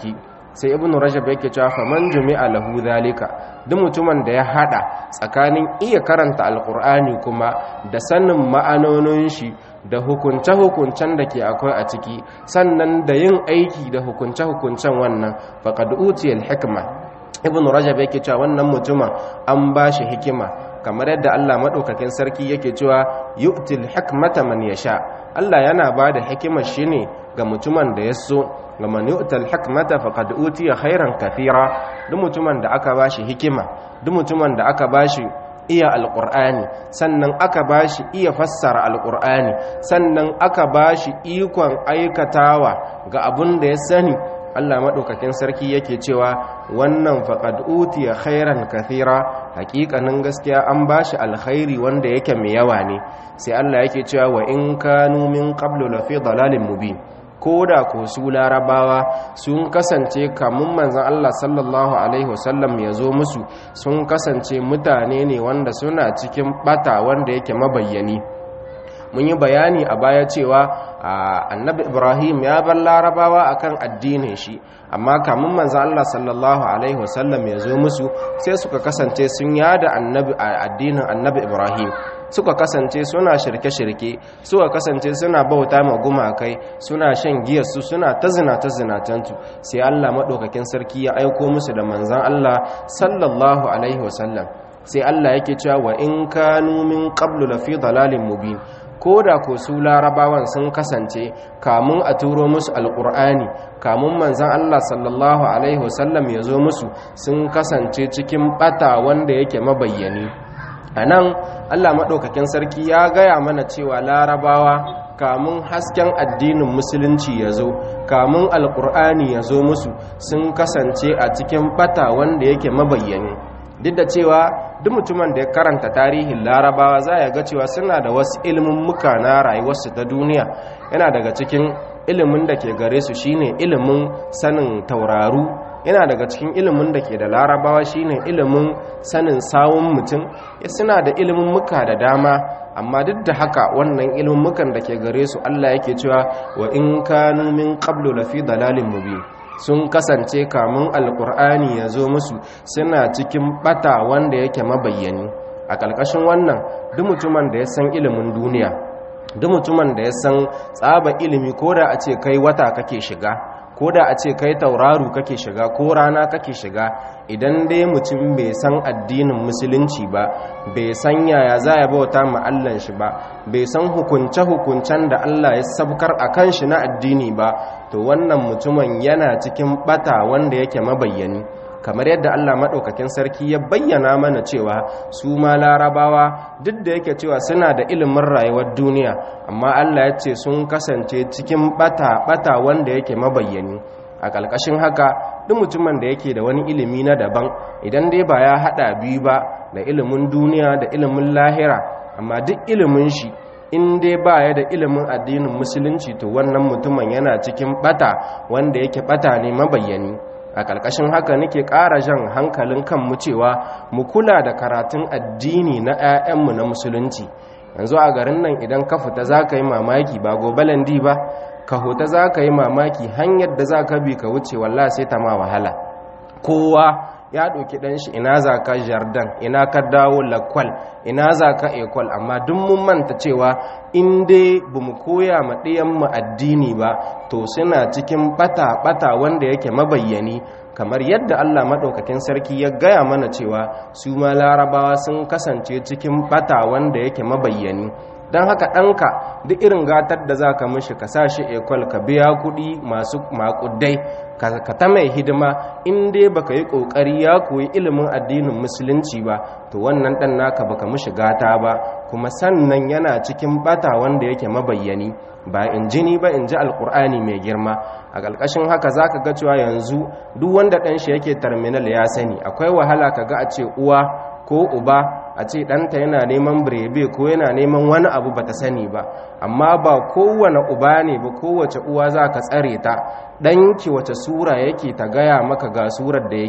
sai ibnu rajab yake cewa faman jumi'a lahu zalika duk mutumin da ya hada tsakanin iya karanta alqur'ani kuma da sanin ma'anonin shi da hukunce-hukuncen da ke akwai a ciki sannan da yin aiki da hukunce-hukuncen wannan faqad utiyal hikma ibn rajab yake cewa wannan mutumin an bashi hikima kamar yadda Allah madaukakin sarki yake cewa yu'til hikmata man yasha Allah yana bada hikimar shi ne ga mutumin da ya so ga man yu'tal hikmata faqad utiya khairan kathira duk mutumin da aka bashi hikima duk mutumin da aka bashi iya alƙur'ani sannan aka bashi iya fassara alƙur'ani sannan aka bashi ikon aikatawa ga abun da ya sani Allah maɗaukakin sarki yake cewa wannan faqad utiya khairan kathira hakikanin gaskiya an bashi alkhairi wanda yake mai yawa ne sai Allah yake cewa wa in kanu min qablu la fi dalalin mubin ko da ko su larabawa sun kasance kamun manzan Allah sallallahu Alaihi wasallam ya zo musu sun kasance mutane ne wanda suna cikin bata wanda yake mabayyani mun yi bayani a baya cewa annabi ibrahim ya bar larabawa akan addinin shi amma kamun manzan Allah sallallahu Alaihi wasallam ya zo musu sai suka kasance sun yada addinin annabi ibrahim suka kasance suna shirke-shirke suka kasance suna bauta ma gumakai suna shan giyarsu suna ta zina ta zinatantu sai Allah maɗaukakin sarki ya aiko musu da manzan Allah sallallahu alaihi wasallam sai Allah yake cewa wa in kanu min qablu lafi dalalin mubin ko da ko su larabawan sun kasance kamun a turo musu alkur'ani kamun manzan Allah sallallahu alaihi wasallam ya zo musu sun kasance cikin bata wanda yake mabayyani a nan allah maɗaukakin sarki ya gaya mana cewa larabawa kamun hasken addinin musulunci ya zo kamun alkur'ani ya zo musu sun kasance a cikin bata wanda yake mabayyani duk da cewa duk mutumin da ya karanta tarihin larabawa za ya ga cewa suna da wasu ilimin muka na rayuwarsu ta duniya yana daga cikin ilimin da ke gare su shine ilimin sanin tauraru yana daga cikin ilimin da ke da larabawa shine ilimin sanin sawun mutum suna da ilimin muka da dama amma duk da haka wannan ilimin mukan da ke gare su Allah yake cewa wa in kanu min qablu lafi dalalin mubin sun kasance kamun alkur'ani ya zo musu suna cikin bata wanda yake mabayyani a ƙarƙashin wannan duk mutumin da ya san ilimin duniya duk mutumin da ya san tsaba ilimi ko da a ce kai wata kake shiga ko da a ce kai tauraru kake shiga ko rana kake shiga idan dai mutum bai san addinin musulunci ba bai san yaya za ya bauta ma Allah shi ba bai san hukunce-hukuncen da Allah ya sabkar a kan shi na addini ba to wannan mutumin yana cikin bata wanda yake mabayyani kamar yadda Allah maɗaukakin sarki ya bayyana mana cewa su ma larabawa duk da yake cewa suna da ilimin rayuwar duniya amma Allah ya ce sun kasance cikin bata-bata wanda yake mabayyani a ƙalƙashin haka duk mutumin da yake da wani ilimi na daban idan dai ba ya haɗa biyu ba da ilimin duniya da ilimin lahira amma duk ilimin shi in dai ba ya da ilimin addinin musulunci to wannan mutumin yana cikin bata wanda yake bata ne mabayyani a ƙarƙashin haka nake ƙara jan hankalin kanmu cewa mu kula da karatun addini na 'ya'yanmu na musulunci yanzu a garin nan idan ka fita za ka yi mamaki ba gobe landi ba ka huta za ka yi mamaki hanyar da za ka bi ka wuce walla sai ta ma wahala kowa ya ɗauki ɗan shi ina za ka jardan ina ka dawo lakwal ina za ka ekwal amma duk mun manta cewa in dai ba mu koya ma ɗiyanmu addini ba to suna cikin ɓata-ɓata wanda yake mabayyani kamar yadda Allah maɗaukakin sarki ya gaya mana cewa su ma larabawa sun kasance cikin ɓata wanda yake mabayyani don haka ɗanka duk irin gatar da za ka mishi ka sa shi ekwal ka biya kuɗi masu makudai ka ta mai hidima in dai baka yi ƙoƙari ya koyi ilimin addinin musulunci ba to wannan ɗan naka baka mishi gata ba kuma sannan yana cikin bata wanda yake mabayyani ba in jini ba in ji alkur'ani mai girma a ƙarƙashin haka za ka ga cewa yanzu duk wanda ɗan shi yake terminal ya sani akwai wahala ka ga a ce uwa ko uba a ce ɗanta yana neman birebe ko yana neman wani abu ba ta sani ba amma ba kowane uba ne ba kowace uwa za ka tsare ta ɗanki wace sura yake ta gaya maka ga surar da yake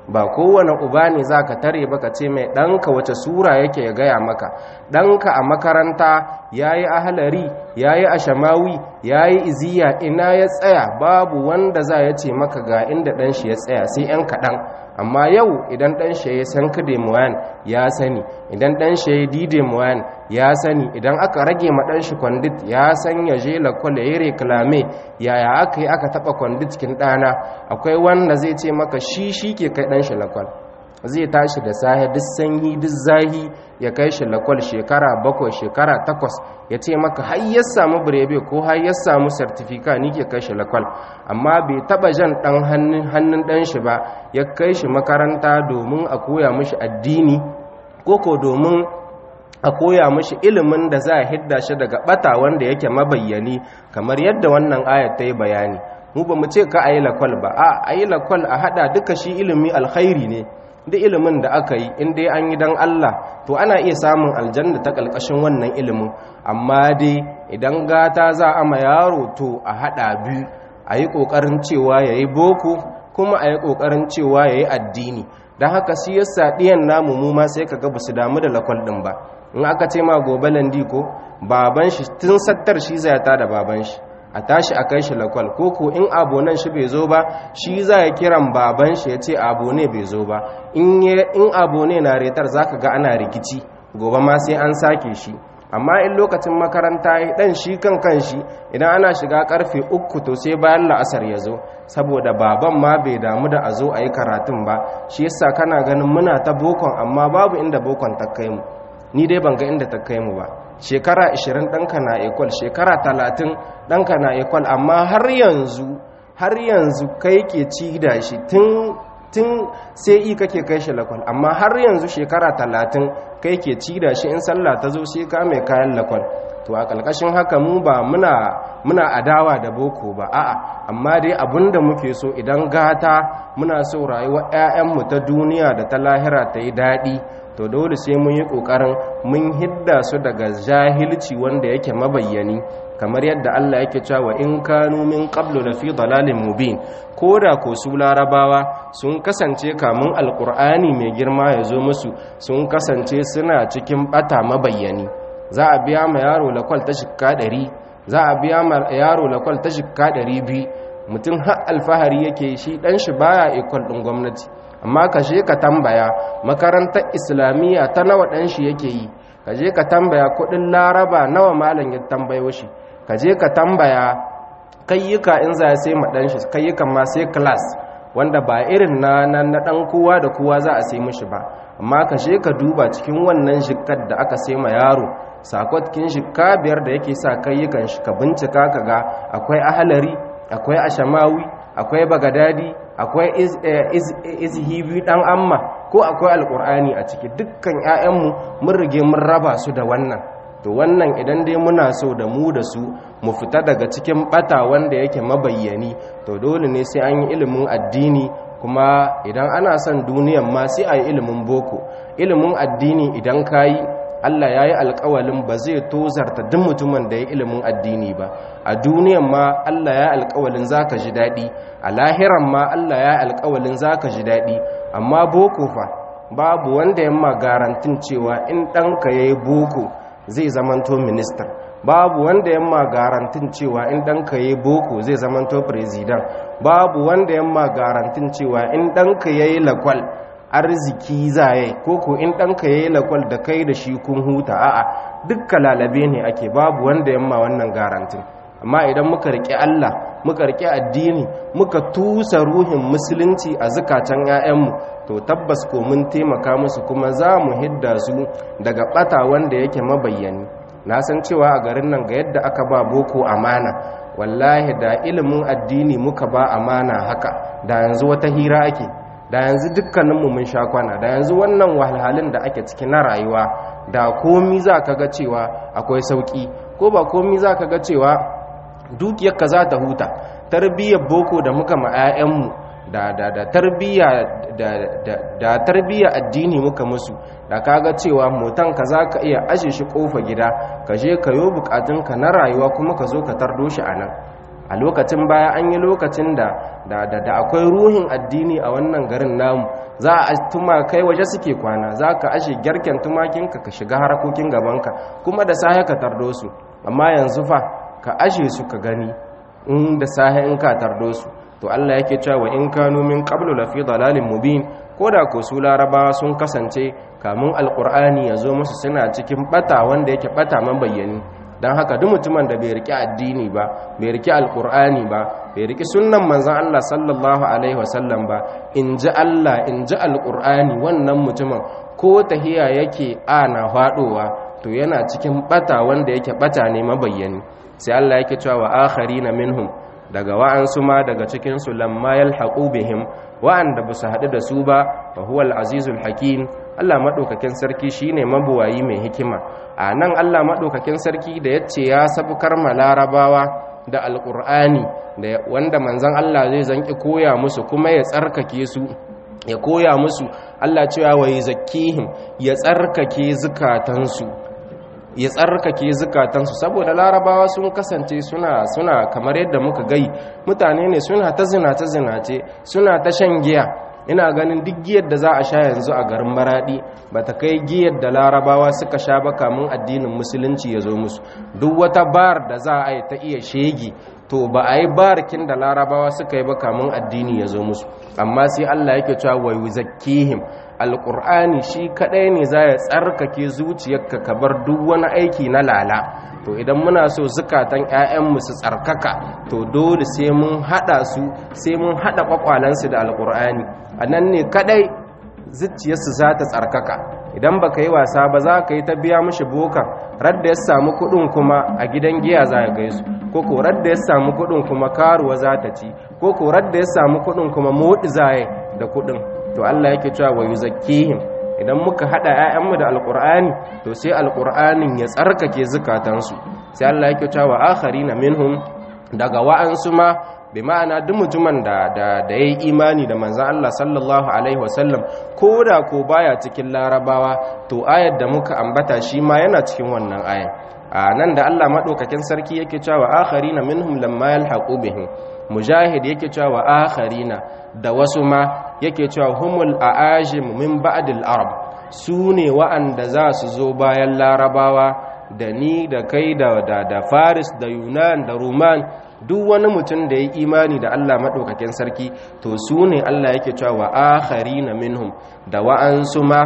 ba kowane uba ne za ka tare ba ka ce mai ɗanka wace sura yake ya gaya maka ɗanka a makaranta ya yi ahalari ya yi ashamawi ya yi iziya ina ya tsaya babu wanda za ya ce maka ga inda ɗan shi ya tsaya sai 'yan kaɗan amma yau idan ɗan shi ya san kade muwan ya sani idan ɗan shi ya dide muwan ya sani idan aka rage ma ɗan shi kwandit ya san ya je lakwal ya yi reklame yaya aka yi aka taɓa kwandit cikin ɗana akwai wanda zai ce maka shi shi ke kai ɗan shi lakwal zai tashi da sahe duk sanyi duk zahi ya kai shi lakwal shekara bakwai shekara takwas ya ce maka har ya samu birebe ko har ya samu sartifika ni ke kai shi lakwal amma bai taba jan dan hannun dan shi ba ya kai shi makaranta domin a koya mishi addini ko ko domin a koya mishi ilimin da za a hidda shi daga bata wanda yake mabayyani kamar yadda wannan ayat ta yi bayani mu ba mu ce ka ayi lakwal ba a ayi lakwal a hada duka shi ilimi alkhairi ne da ilimin da aka yi in dai an yi don Allah to ana iya samun aljanna ta ƙalƙashin wannan ilimin amma dai idan gata za a ma yaro to a haɗa biyu a yi ƙoƙarin cewa ya yi boko kuma a yi ƙoƙarin cewa ya yi addini don haka shi yasa ɗiyan namu mu ma sai kaga ba su damu da lakwal ɗin ba in aka ce ma gobe landi ko baban shi tun sattar shi zai ta da baban shi a tashi a kai shi lakwal ko ko in abonan shi bai zo ba shi za ya kiran baban shi ya ce abone bai zo ba in abone na retar za ka ga ana rikici gobe ma sai an sake shi amma in lokacin makaranta ya dan shi kan kan shi idan ana shiga karfe uku to sai bayan la'asar ya zo saboda baban ma bai damu da a zo a yi karatun ba shi yasa kana ganin muna ta bokon amma babu inda bokon ta kai mu ni dai ban ga inda ta kai mu ba shekara 20 ɗanka na ekwal shekara 30 ɗanka na ekwal amma har yanzu har yanzu kai ke ci da shi tun tun sai i kake kai shi lakwal amma har yanzu shekara 30 kai ke ci da shi in sallah ta zo sai ka mai kayan lakwal to a ƙalƙashin haka mu ba muna muna adawa da boko ba a'a amma dai abinda muke so idan gata muna so rayuwar 'ya'yanmu ta duniya da ta lahira ta yi daɗi to dole sai mun yi ƙoƙarin mun hidda su daga jahilci wanda yake mabayyani kamar yadda Allah yake cewa in kanu min qablu la fi dalalin mubin koda ko su larabawa sun kasance kamun alqur'ani mai girma ya zo musu sun kasance suna cikin bata mabayyani za a biya ma yaro lakwal ta shikka 100 za a biya ma yaro lakwal ta shikka 200 mutum har alfahari yake shi dan shi baya ikon din gwamnati amma ka je ka tambaya makarantar islamiyya ta nawa dan shi yake yi ka je ka tambaya kudin laraba nawa malam ya tambayo shi ka je ka tambaya kayyuka in za sai ma dan shi kayyukan ma sai class wanda ba irin na na dan kowa da kowa za a sai mishi ba amma ka je ka duba cikin wannan jikkar da aka sai ma yaro sakwatkin jikka biyar da yake sa kayyukan shi ka bincika ka ga akwai ahalari akwai ashamawi akwai bagadadi akwai izhibi dan amma ko akwai alkur'ani a ciki dukkan 'ya'yanmu mun rige mun raba su da wannan to wannan idan dai muna so da mu da su mu fita daga cikin bata wanda yake mabayyani to dole ne sai an yi ilimin addini kuma idan ana son duniyan ma sai a yi ilimin boko ilimin addini idan ka yi Allah ya yi alkawalin ba zai tozarta duk mutumin da ya ilimin addini ba a duniyan ma Allah ya yi alkawalin za ka ji daɗi a lahiran ma Allah ya yi alkawalin za ka ji daɗi amma boko fa babu wanda yamma garantin cewa in ɗanka ya yi boko zai zamanto ministan babu wanda yamma garantin cewa in ɗanka ya yi boko zai zamanto firizidan babu wanda yamma garantin cewa in ɗanka ya yi lakwal arziki zaye ko ko in ɗanka ya yi lakwal da kai da shi kun huta a'a dukka lalabe ne ake babu wanda yamma wannan garantin amma idan muka riƙe Allah muka riƙe addini muka tusa ruhin musulunci a zukatan 'ya'yanmu to tabbas ko mun taimaka musu kuma za mu hidda su daga ɓata wanda yake mabayyani na san cewa a garin nan ga yadda aka ba boko amana wallahi da ilimin addini muka ba amana haka da yanzu wata hira ake da yanzu dukkaninmu mun sha kwana da yanzu wannan wahalhalun da ake ciki na rayuwa da komi za ka ga cewa akwai sauki ko ba komi za ka ga cewa dukiyarka za ta huta tarbiyyar boko da muka ma 'ya'yanmu da da da tarbiyya da da da tarbiyya addini muka musu da kaga cewa motan ka za ka iya ashe shi kofa gida ka je ka yo bukatunka na rayuwa kuma ka zo ka tardo shi anan a lokacin baya an yi lokacin da da da akwai ruhin addini a wannan garin namu za a tuma kai waje suke kwana za ka ashe gyarken tumakinka ka shiga harakokin gabanka kuma da sahe ka tardo su amma yanzu fa ka ashe su ka gani in da sahe in ka tardo su to Allah yake cewa in kanu min qablu lafi dalalin mubin koda ko su larabawa sun kasance kamun alqur'ani ya zo musu suna cikin bata wanda yake bata man bayyani dan haka duk mutumin da bai riki addini ba bai riki alqur'ani ba bai riki sunnan manzon Allah sallallahu alaihi wasallam ba in ji Allah in ji alqur'ani wannan mutumin ko tahiya yake ana fadowa to yana cikin bata wanda yake bata ne mabayyani sai Allah yake cewa wa akharina minhum daga wa'ansu ma daga cikinsu lamma yalhaqu bihim wa'anda ba su haɗu da su ba fa huwal azizul hakim Allah madaukakin sarki shine mabuwayi mai hikima a nan Allah madaukakin sarki da yace ya sabukar malarabawa da alqur'ani da wanda manzon Allah zai zanki koya musu kuma ya tsarkake su ya koya musu Allah cewa wa zakkihim ya tsarkake zukatansu ya tsarkake zukatansu saboda larabawa sun kasance suna suna kamar yadda muka gai mutane ne suna ta zina ta zinace suna ta shan giya ina ganin duk giyar da za a sha yanzu a garin maradi ba ta kai giyar da larabawa suka sha ba kamun addinin musulunci ya zo musu duk wata bar da za a yi ta iya shegi to ba a yi barkin da larabawa suka yi ba kamun addini ya zo musu amma sai allah yake cewa wa yuzakkihim alƙur'ani shi kaɗai ne za ya tsarkake zuciyarka ka bar duk wani aiki na lala to idan muna so zukatan 'ya'yanmu su tsarkaka to dole sai mun haɗa su sai mun haɗa ƙwaƙwalansu da alƙur'ani a nan ne kaɗai zuciyarsu za ta tsarkaka idan baka yi wasa ba za ka yi ta biya mishi bokan radda ya samu kuɗin kuma a gidan giya za ya gaisu ko ko radda ya samu kuɗin kuma karuwa za ta ci ko ko radda ya samu kuɗin kuma moɗi za da kuɗin to Allah yake cewa wa yuzakkihim idan muka hada ƴaƴanmu da alqur'ani to sai alqur'anin ya tsarkake zukatansu sai Allah yake cewa wa akharina minhum daga wa'ansu ma bi ma'ana duk mutumin da da da yayi imani da manzon Allah sallallahu alaihi wasallam koda ko baya cikin larabawa to ayar da muka ambata shi ma yana cikin wannan ayar a nan da Allah madaukakin sarki yake cewa akharina minhum lamma yalhaqu bihim mujahid yake cewa akharina da wasu ma yake cewa humul aajim min ba'dil arab su ne wa'anda za su zo bayan larabawa da ni da kai da da, da faris da yunan da roman duk wani mutum da ya imani da Allah maɗaukakin sarki to su ne Allah yake cewa wa akharina minhum da wa'ansu ma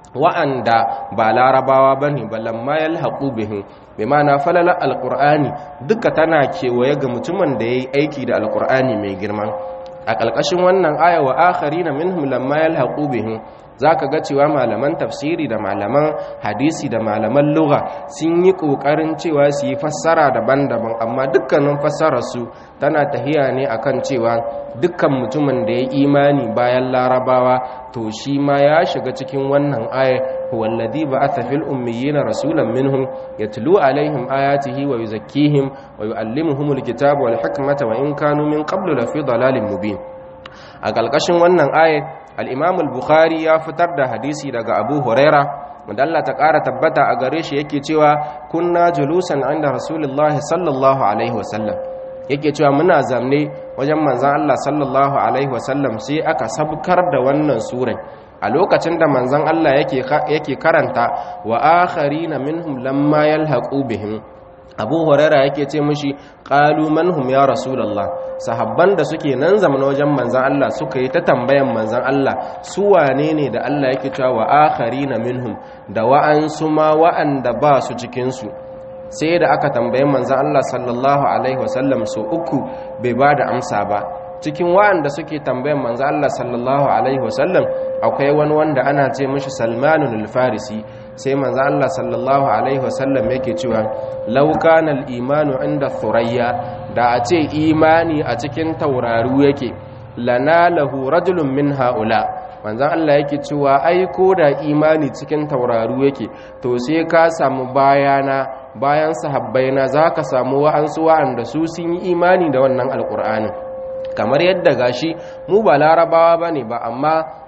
wa'anda ba larabawa bane balamma yalhaqu bihim bi ma'ana falala alqur'ani duka tana kewaye ga mutumin da yayi aiki da alqur'ani mai girma a ƙalƙashin wannan aya wa akharina minhum lamma yalhaqu bihim zaka ga cewa malaman tafsiri da malaman hadisi da malaman lugha sun yi ƙoƙarin cewa su yi fassara daban-daban amma dukkanin fassararsu tana tahiya ne akan cewa dukkan mutumin da ya imani bayan larabawa to shi ma ya shiga cikin wannan aya wallazi ba'atha fil ummiyina rasulan minhum yatlu alaihim ayatihi wa yuzakkihim wa yuallimuhumul kitaba wal hikmata wa in kanu min qablu lafi dalalin mubin a ƙalƙashin wannan aya al-imam al-bukhari ya fitar da hadisi daga abu huraira wanda Allah ta ƙara tabbata a gare shi yake cewa kunna julusan inda rasulullahi sallallahu alaihi wasallam yake cewa muna zamne wajen manzan Allah sallallahu alaihi wasallam sai aka sabkar da wannan surai a lokacin da manzan Allah yake karanta wa akharina minhum lamma yalhaqu bihim abu huraira yake ce mishi qalu manhum ya rasulullah sahabban da suke nan zaman wajen manzan Allah suka yi ta tambayan manzan Allah su wane ne da Allah yake cewa wa akharina minhum da wa'ansu ma wa'anda ba su cikin su sai da aka tambayi manzan Allah sallallahu alaihi wasallam so uku bai ba da amsa ba cikin wa'anda suke tambayan manzan Allah sallallahu alaihi wasallam akwai wani wanda ana ce mishi salmanun al-farisi sai manzan Allah sallallahu alaihi wasallam yake cewa law kana al-imanu inda thurayya da a ce imani a cikin tauraru yake lanalahu rajulun min haula manzan Allah yake cewa ai ko da imani cikin tauraru yake to sai ka samu bayana bayan sahabbaina za ka samu wa'ansu wa'anda su sun yi imani da wannan alƙur'anin kamar yadda gashi mu ba larabawa ba ne ba amma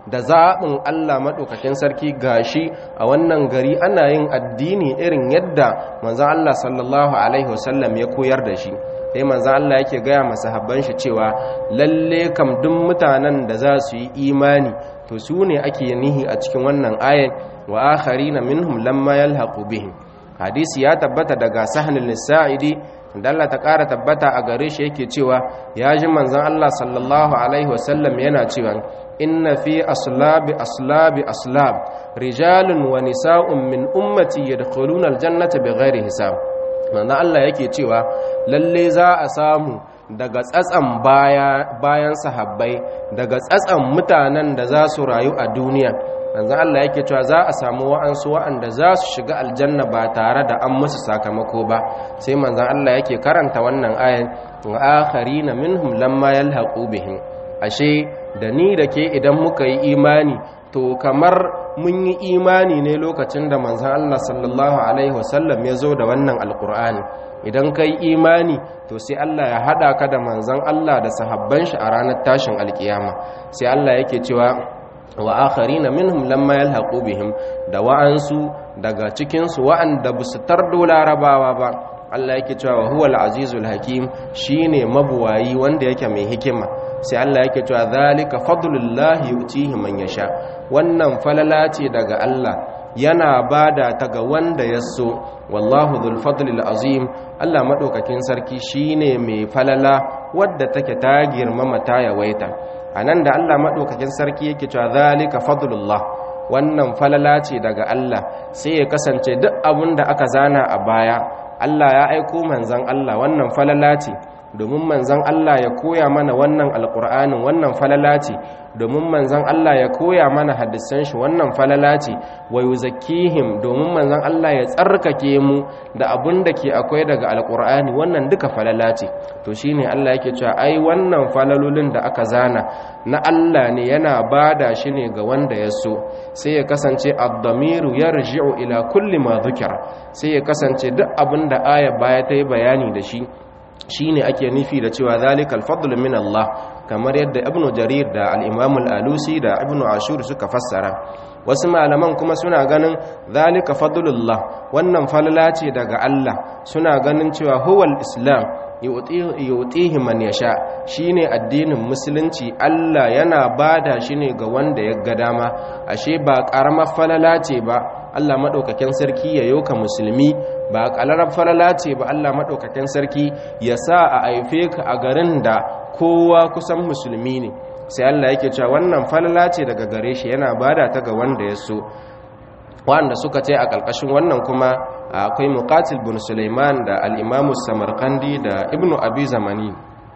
da zaɓin Allah maɗaukakin sarki gashi a wannan gari ana yin addini irin yadda manzan Allah sallallahu Alaihi wasallam ya koyar da shi sai manzan Allah yake gaya masahabban shi cewa lalle kam duk mutanen da za su yi imani to su ne ake nihi a cikin wannan ayan wa akharina minhum lamma yalhaqu bihim hadisi ya tabbata daga sahnul sa'idi da Allah ta ƙara tabbata a gare shi yake cewa ya ji manzon Allah sallallahu alaihi wasallam yana cewa inna fi aslabi aslabi aslab rijalun wa nisa'un min ummati yadkhuluna aljannata bighairi hisab manzon Allah yake cewa lalle za a samu daga tsatsan baya bayan sahabbai daga tsatsan mutanen da za su rayu a duniya manzo Allah yake cewa za a samu wa'ansu wa'anda za su shiga aljanna ba tare da an musu sakamako ba sai manzo Allah yake karanta wannan ayan wa akharina minhum lamma yalhaqu bihim ashe da ni da ke idan muka yi imani to kamar mun yi imani ne lokacin da manzon Allah sallallahu alaihi wasallam ya zo da wannan alqur'ani idan kai imani to sai Allah ya hada ka da manzon Allah da sahabban shi a ranar tashin alkiyama sai Allah yake cewa wa akharina minhum lamma yalhaqu bihim da wa'ansu daga cikin su wa'anda busu tardo larabawa ba Allah yake cewa huwal azizul hakim shine mabuwayi wanda yake mai hikima sai Allah yake cewa zalika fadlullahi yu'tihi man yasha wannan falala ce daga Allah yana bada ta ga wanda ya so wallahu dhul fadlil azim Allah madaukakin sarki shine mai falala wadda take ta girmama ta yawaita a nan da Allah maɗaukakin sarki yake cewa zalika fadlullah wannan falala ce daga Allah sai ya kasance duk abin da aka zana a baya Allah ya aiko manzan Allah wannan falala ce domin manzan Allah ya koya mana wannan alƙur'anin wannan falala ce domin manzan Allah ya koya mana hadisan shi wannan falala ce wa yuzakkihim domin manzan Allah ya tsarkake mu da abin da ke akwai daga alƙur'ani wannan duka falala ce to shine Allah yake cewa ai wannan falalolin da aka zana na Allah ne yana bada shi ne ga wanda ya so sai ya kasance ad-damiru yarji'u ila kulli ma dhukira sai ya kasance duk abin da aya baya ta yi bayani da shi shine ake nufi da cewa zalikal fadlu min Allah kamar yadda ibnu jarir da al-imam al-alusi da ibnu ashur suka fassara wasu malaman kuma suna ganin zalika fadlullah wannan falala ce daga Allah suna ganin cewa huwal islam yu'tihi man yasha shine addinin musulunci Allah yana bada shi ne ga wanda ya ga dama ashe ba karamar falala ce ba Allah madaukakin sarki ya yoka musulmi ba kalarar falala ce ba Allah madaukakin sarki ya sa a aife ka a garin da kowa kusan musulmi ne sai Allah yake cewa wannan falala ce daga gare shi yana bada ta ga wanda ya so wanda suka ce a ƙarƙashin wannan kuma akwai muqatil bin Sulaiman da al-Imam Samarkandi da Ibn Abi Zamani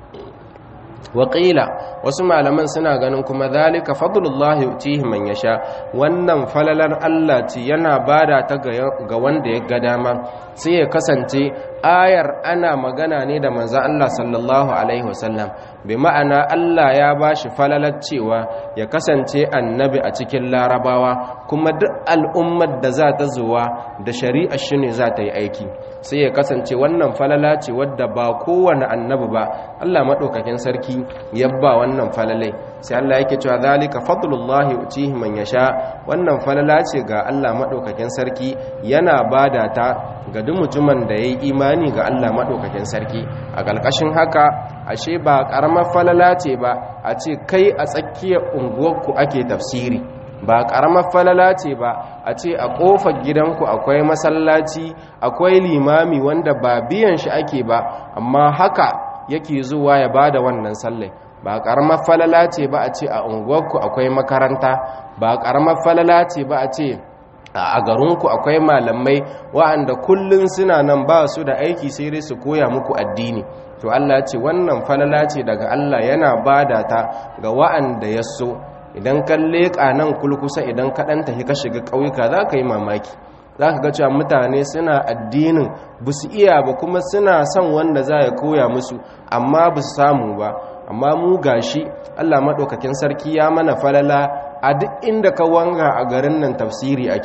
waƙila wasu malaman suna ganin kuma zalika fadlullah yu'tihi man yasha wannan falalar Allah ce yana bada ta ga wanda ya ga dama sai ya kasance ayar ana magana ne da manzo Allah sallallahu alaihi wasallam bi ma'ana Allah ya bashi falalar cewa ya kasance annabi a cikin larabawa kuma duk al'ummar da za ta zuwa da shari'a shi ne za ta yi aiki sai ya kasance wannan falala ce wadda ba kowane annabi ba Allah maɗaukakin sarki ya ba wannan falalai sai Allah yake cewa zalika fadlullahi utihi man yasha wannan falala ce ga Allah maɗaukakin sarki yana bada ta ga duk mutumin da yayi imani ga Allah maɗaukakin sarki a ƙarƙashin haka ashe ba ƙaramar falala ce ba a ce kai a tsakiyar unguwarku ake tafsiri ba ƙaramar falala ce ba a ce a ƙofar gidanku akwai masallaci akwai limami wanda ba biyan shi ake ba amma haka yake zuwa ya bada wannan sallai ba ƙaramar falala ce ba a ce a unguwarku akwai makaranta ba ƙaramar falala ce ba a ce a garinku akwai malamai wa'anda kullum suna nan ba su da aiki sai dai su koya muku addini to Allah ce wannan falala ce daga Allah yana bada ta ga wa'anda ya so idan ka leƙa nan kulkusa idan ka ɗan tafi ka shiga ƙauyuka za ka yi mamaki za ka ga cewa mutane suna addinin ba su iya ba kuma suna son wanda za ya koya musu amma ba su samu ba amma mu gashi Allah maɗaukakin sarki ya mana falala a duk inda ka wanga a garin nan tafsiri ake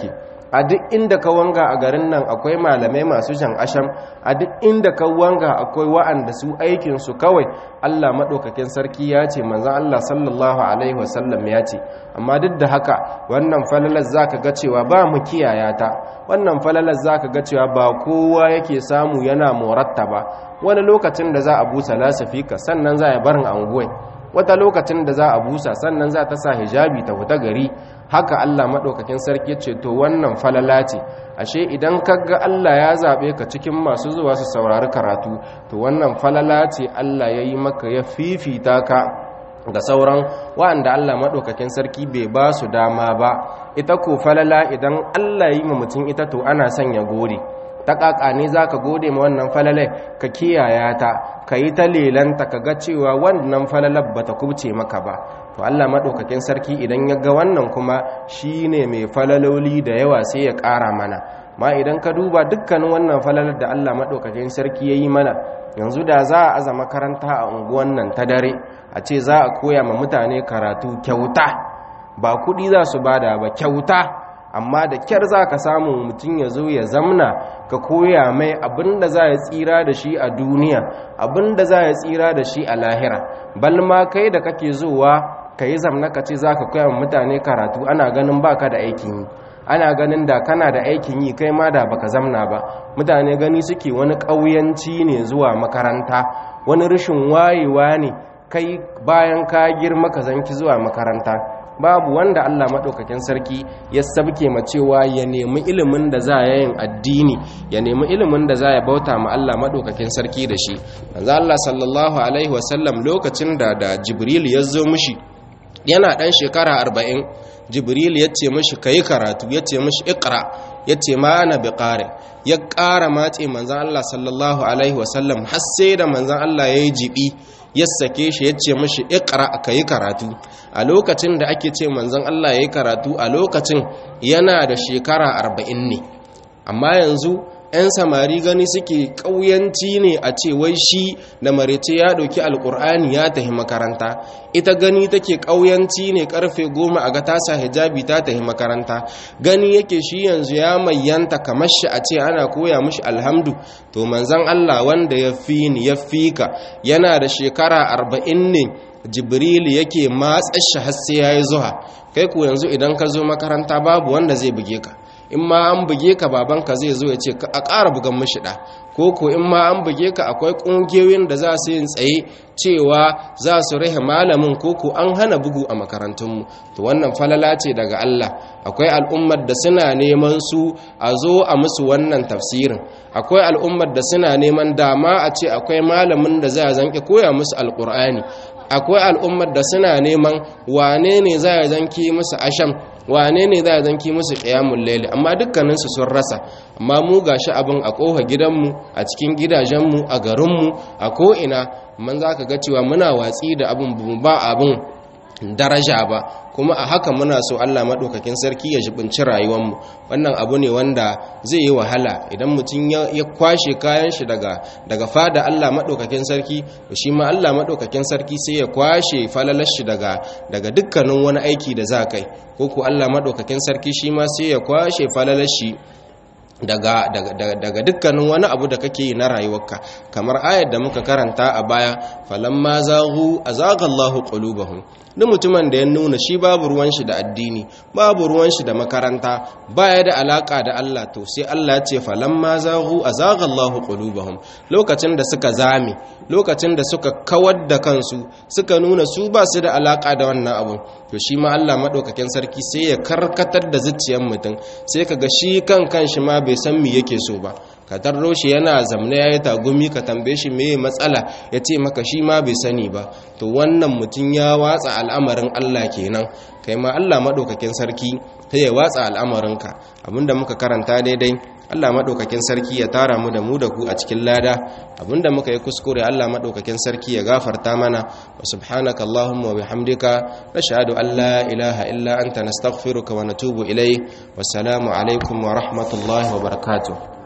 a duk inda ka wanga a garin nan akwai malamai masu jan asham a duk inda ka wanga akwai wa'anda su aikinsu kawai Allah maɗaukakin sarki ya ce manzan Allah sallallahu alaihi wasallam ya ce amma duk da haka wannan falalar za ka ga cewa ba mu kiyaya ta wannan falalar za ka ga cewa ba kowa yake samu yana moratta ba wani lokacin da za a busa lasifika sannan za a barin anguwai wata lokacin da za a busa sannan za ta sa hijabi ta fita gari haka Allah maɗaukakin sarki ce to wannan falala ce ashe idan kaga Allah ya zaɓe ka cikin masu zuwa su saurari karatu to wannan falala ce Allah ya yi maka ya fifita ka ga sauran wa'anda Allah maɗaukakin sarki bai ba su dama ba ita ko falala idan Allah yi ma mutum ita to ana sanya gode ta ƙaƙa ne za ka gode ma wannan falalai ka kiyaya ta ka yi ta lelanta ka ga cewa wannan falalar ba ta kubce maka ba to Allah maɗaukakin sarki idan ya ga wannan kuma shi ne mai falaloli da yawa sai ya ƙara mana ma idan ka duba dukkanin wannan falalar da Allah maɗaukakin sarki ya yi mana yanzu da za a aza makaranta a unguwan nan ta dare a ce za a koya ma mutane karatu kyauta ba kuɗi za su bada ba kyauta amma da kyar za ka samu mutum ya zo ya zamna ka koya mai abinda za ya tsira da shi a duniya abinda za ya tsira da shi a lahira balma kai da kake zuwa ka yi zamna ka ce za ka koya mutane karatu ana ganin baka da aikin yi ana ganin da kana da aikin yi kai ma da baka zamna ba mutane gani suke wani ƙauyanci ne zuwa makaranta wani rashin wayewa ne kai bayan ka girma ka zanki zuwa makaranta babu wanda Allah maɗaukakin sarki ya sabke ma cewa ya nemi ilimin da za ya yin addini ya nemi ilimin da za ya bauta ma Allah maɗaukakin sarki da shi manzo Allah sallallahu alaihi wasallam lokacin da da Jibril ya zo mishi yana ɗan shekara arba'in Jibril ya ce mishi kayi karatu ya ce mishi iqra ya ce ma ana bi ya ƙara matse manzan Allah sallallahu alaihi wasallam har sai da manzan Allah ya yi jibi ya sake shi ya ce mashi ikra ka yi karatu a lokacin da ake ce manzon Allah ya yi karatu a lokacin yana da shekara arba'in ne amma yanzu 'yan samari gani suke ƙauyanci ne a ce wai shi da marece ya ɗauki alƙur'ani ya tafi makaranta ita gani take ƙauyanci ne ƙarfe goma a ga tasa hijabi ta tafi makaranta gani yake shi yanzu ya mayyanta kamar shi a ce ana koya mushi alhamdu to manzan Allah wanda ya fi ni ya fi ka yana da shekara arba'in ne jibril yake matsa shi har sai ya yi zuwa kai ku yanzu idan ka zo makaranta babu wanda zai buge ka in ma an buge ka babanka zai zo ya ce a ƙara bugan mashi ɗa ko ko in ma an buge ka akwai ƙungiyoyin da za su yin tsaye cewa za su rahe malamin ko ko an hana bugu a makarantunmu to wannan falala ce daga Allah akwai al'ummar da suna neman su a zo a musu wannan tafsirin akwai al'ummar da suna neman dama a ce akwai malamin da za a zanke koya musu alƙur'ani akwai al'ummar da suna neman wane ne za a zanki musu asham wane ne za a zanki musu ƙiyamun laili amma dukkaninsu sun rasa amma mu gashi abin a ƙofa gidanmu a cikin gidajenmu a garinmu a ko'ina man za ka ga cewa muna watsi da abin ba abin daraja ba kuma a haka muna so Allah maɗaukakin sarki ya jibinci rayuwarmu wannan abu ne wanda zai yi wahala idan mutum ya kwashe kayan shi daga daga fada Allah maɗaukakin sarki shi ma Allah maɗaukakin sarki sai ya kwashe falalar shi daga daga dukkanin wani aiki da za kai ko ku Allah maɗaukakin sarki shi ma sai ya kwashe falalar shi daga, daga, daga dukkanin wani abu da kake yi na rayuwarka kamar ayar da muka karanta a baya falamma zaghu azaga Allahu qulubahum duk mutumin da ya nuna shi babu ruwan shi da addini babu ruwan shi da makaranta baya da alaka da Allah to sai Allah ya ce falamma zaghu azaga Allahu qulubahum lokacin da suka zame lokacin da suka kawar da kansu suka nuna su ba su da alaka da wannan abu to shi ma Allah madaukakin sarki sai ya karkatar da zuciyar mutum sai kaga shi kan kanshi ma bai san me yake so ba ka tarro shi yana zamne ya yi tagumi ka tambaye shi me matsala ya ce maka shi ma bai sani ba to wannan mutum ya watsa al'amarin Allah kenan kai ma Allah maɗaukakin sarki ta ya watsa al'amarinka abinda muka karanta daidai Allah maɗaukakin sarki ya tara mu da mu da ku a cikin lada abinda muka yi kuskure Allah maɗaukakin sarki ya gafarta mana wa subhanaka Allahumma wa bihamdika nashhadu an la ilaha illa anta nastaghfiruka wa natubu ilayk wassalamu alaikum wa rahmatullahi wa barakatuh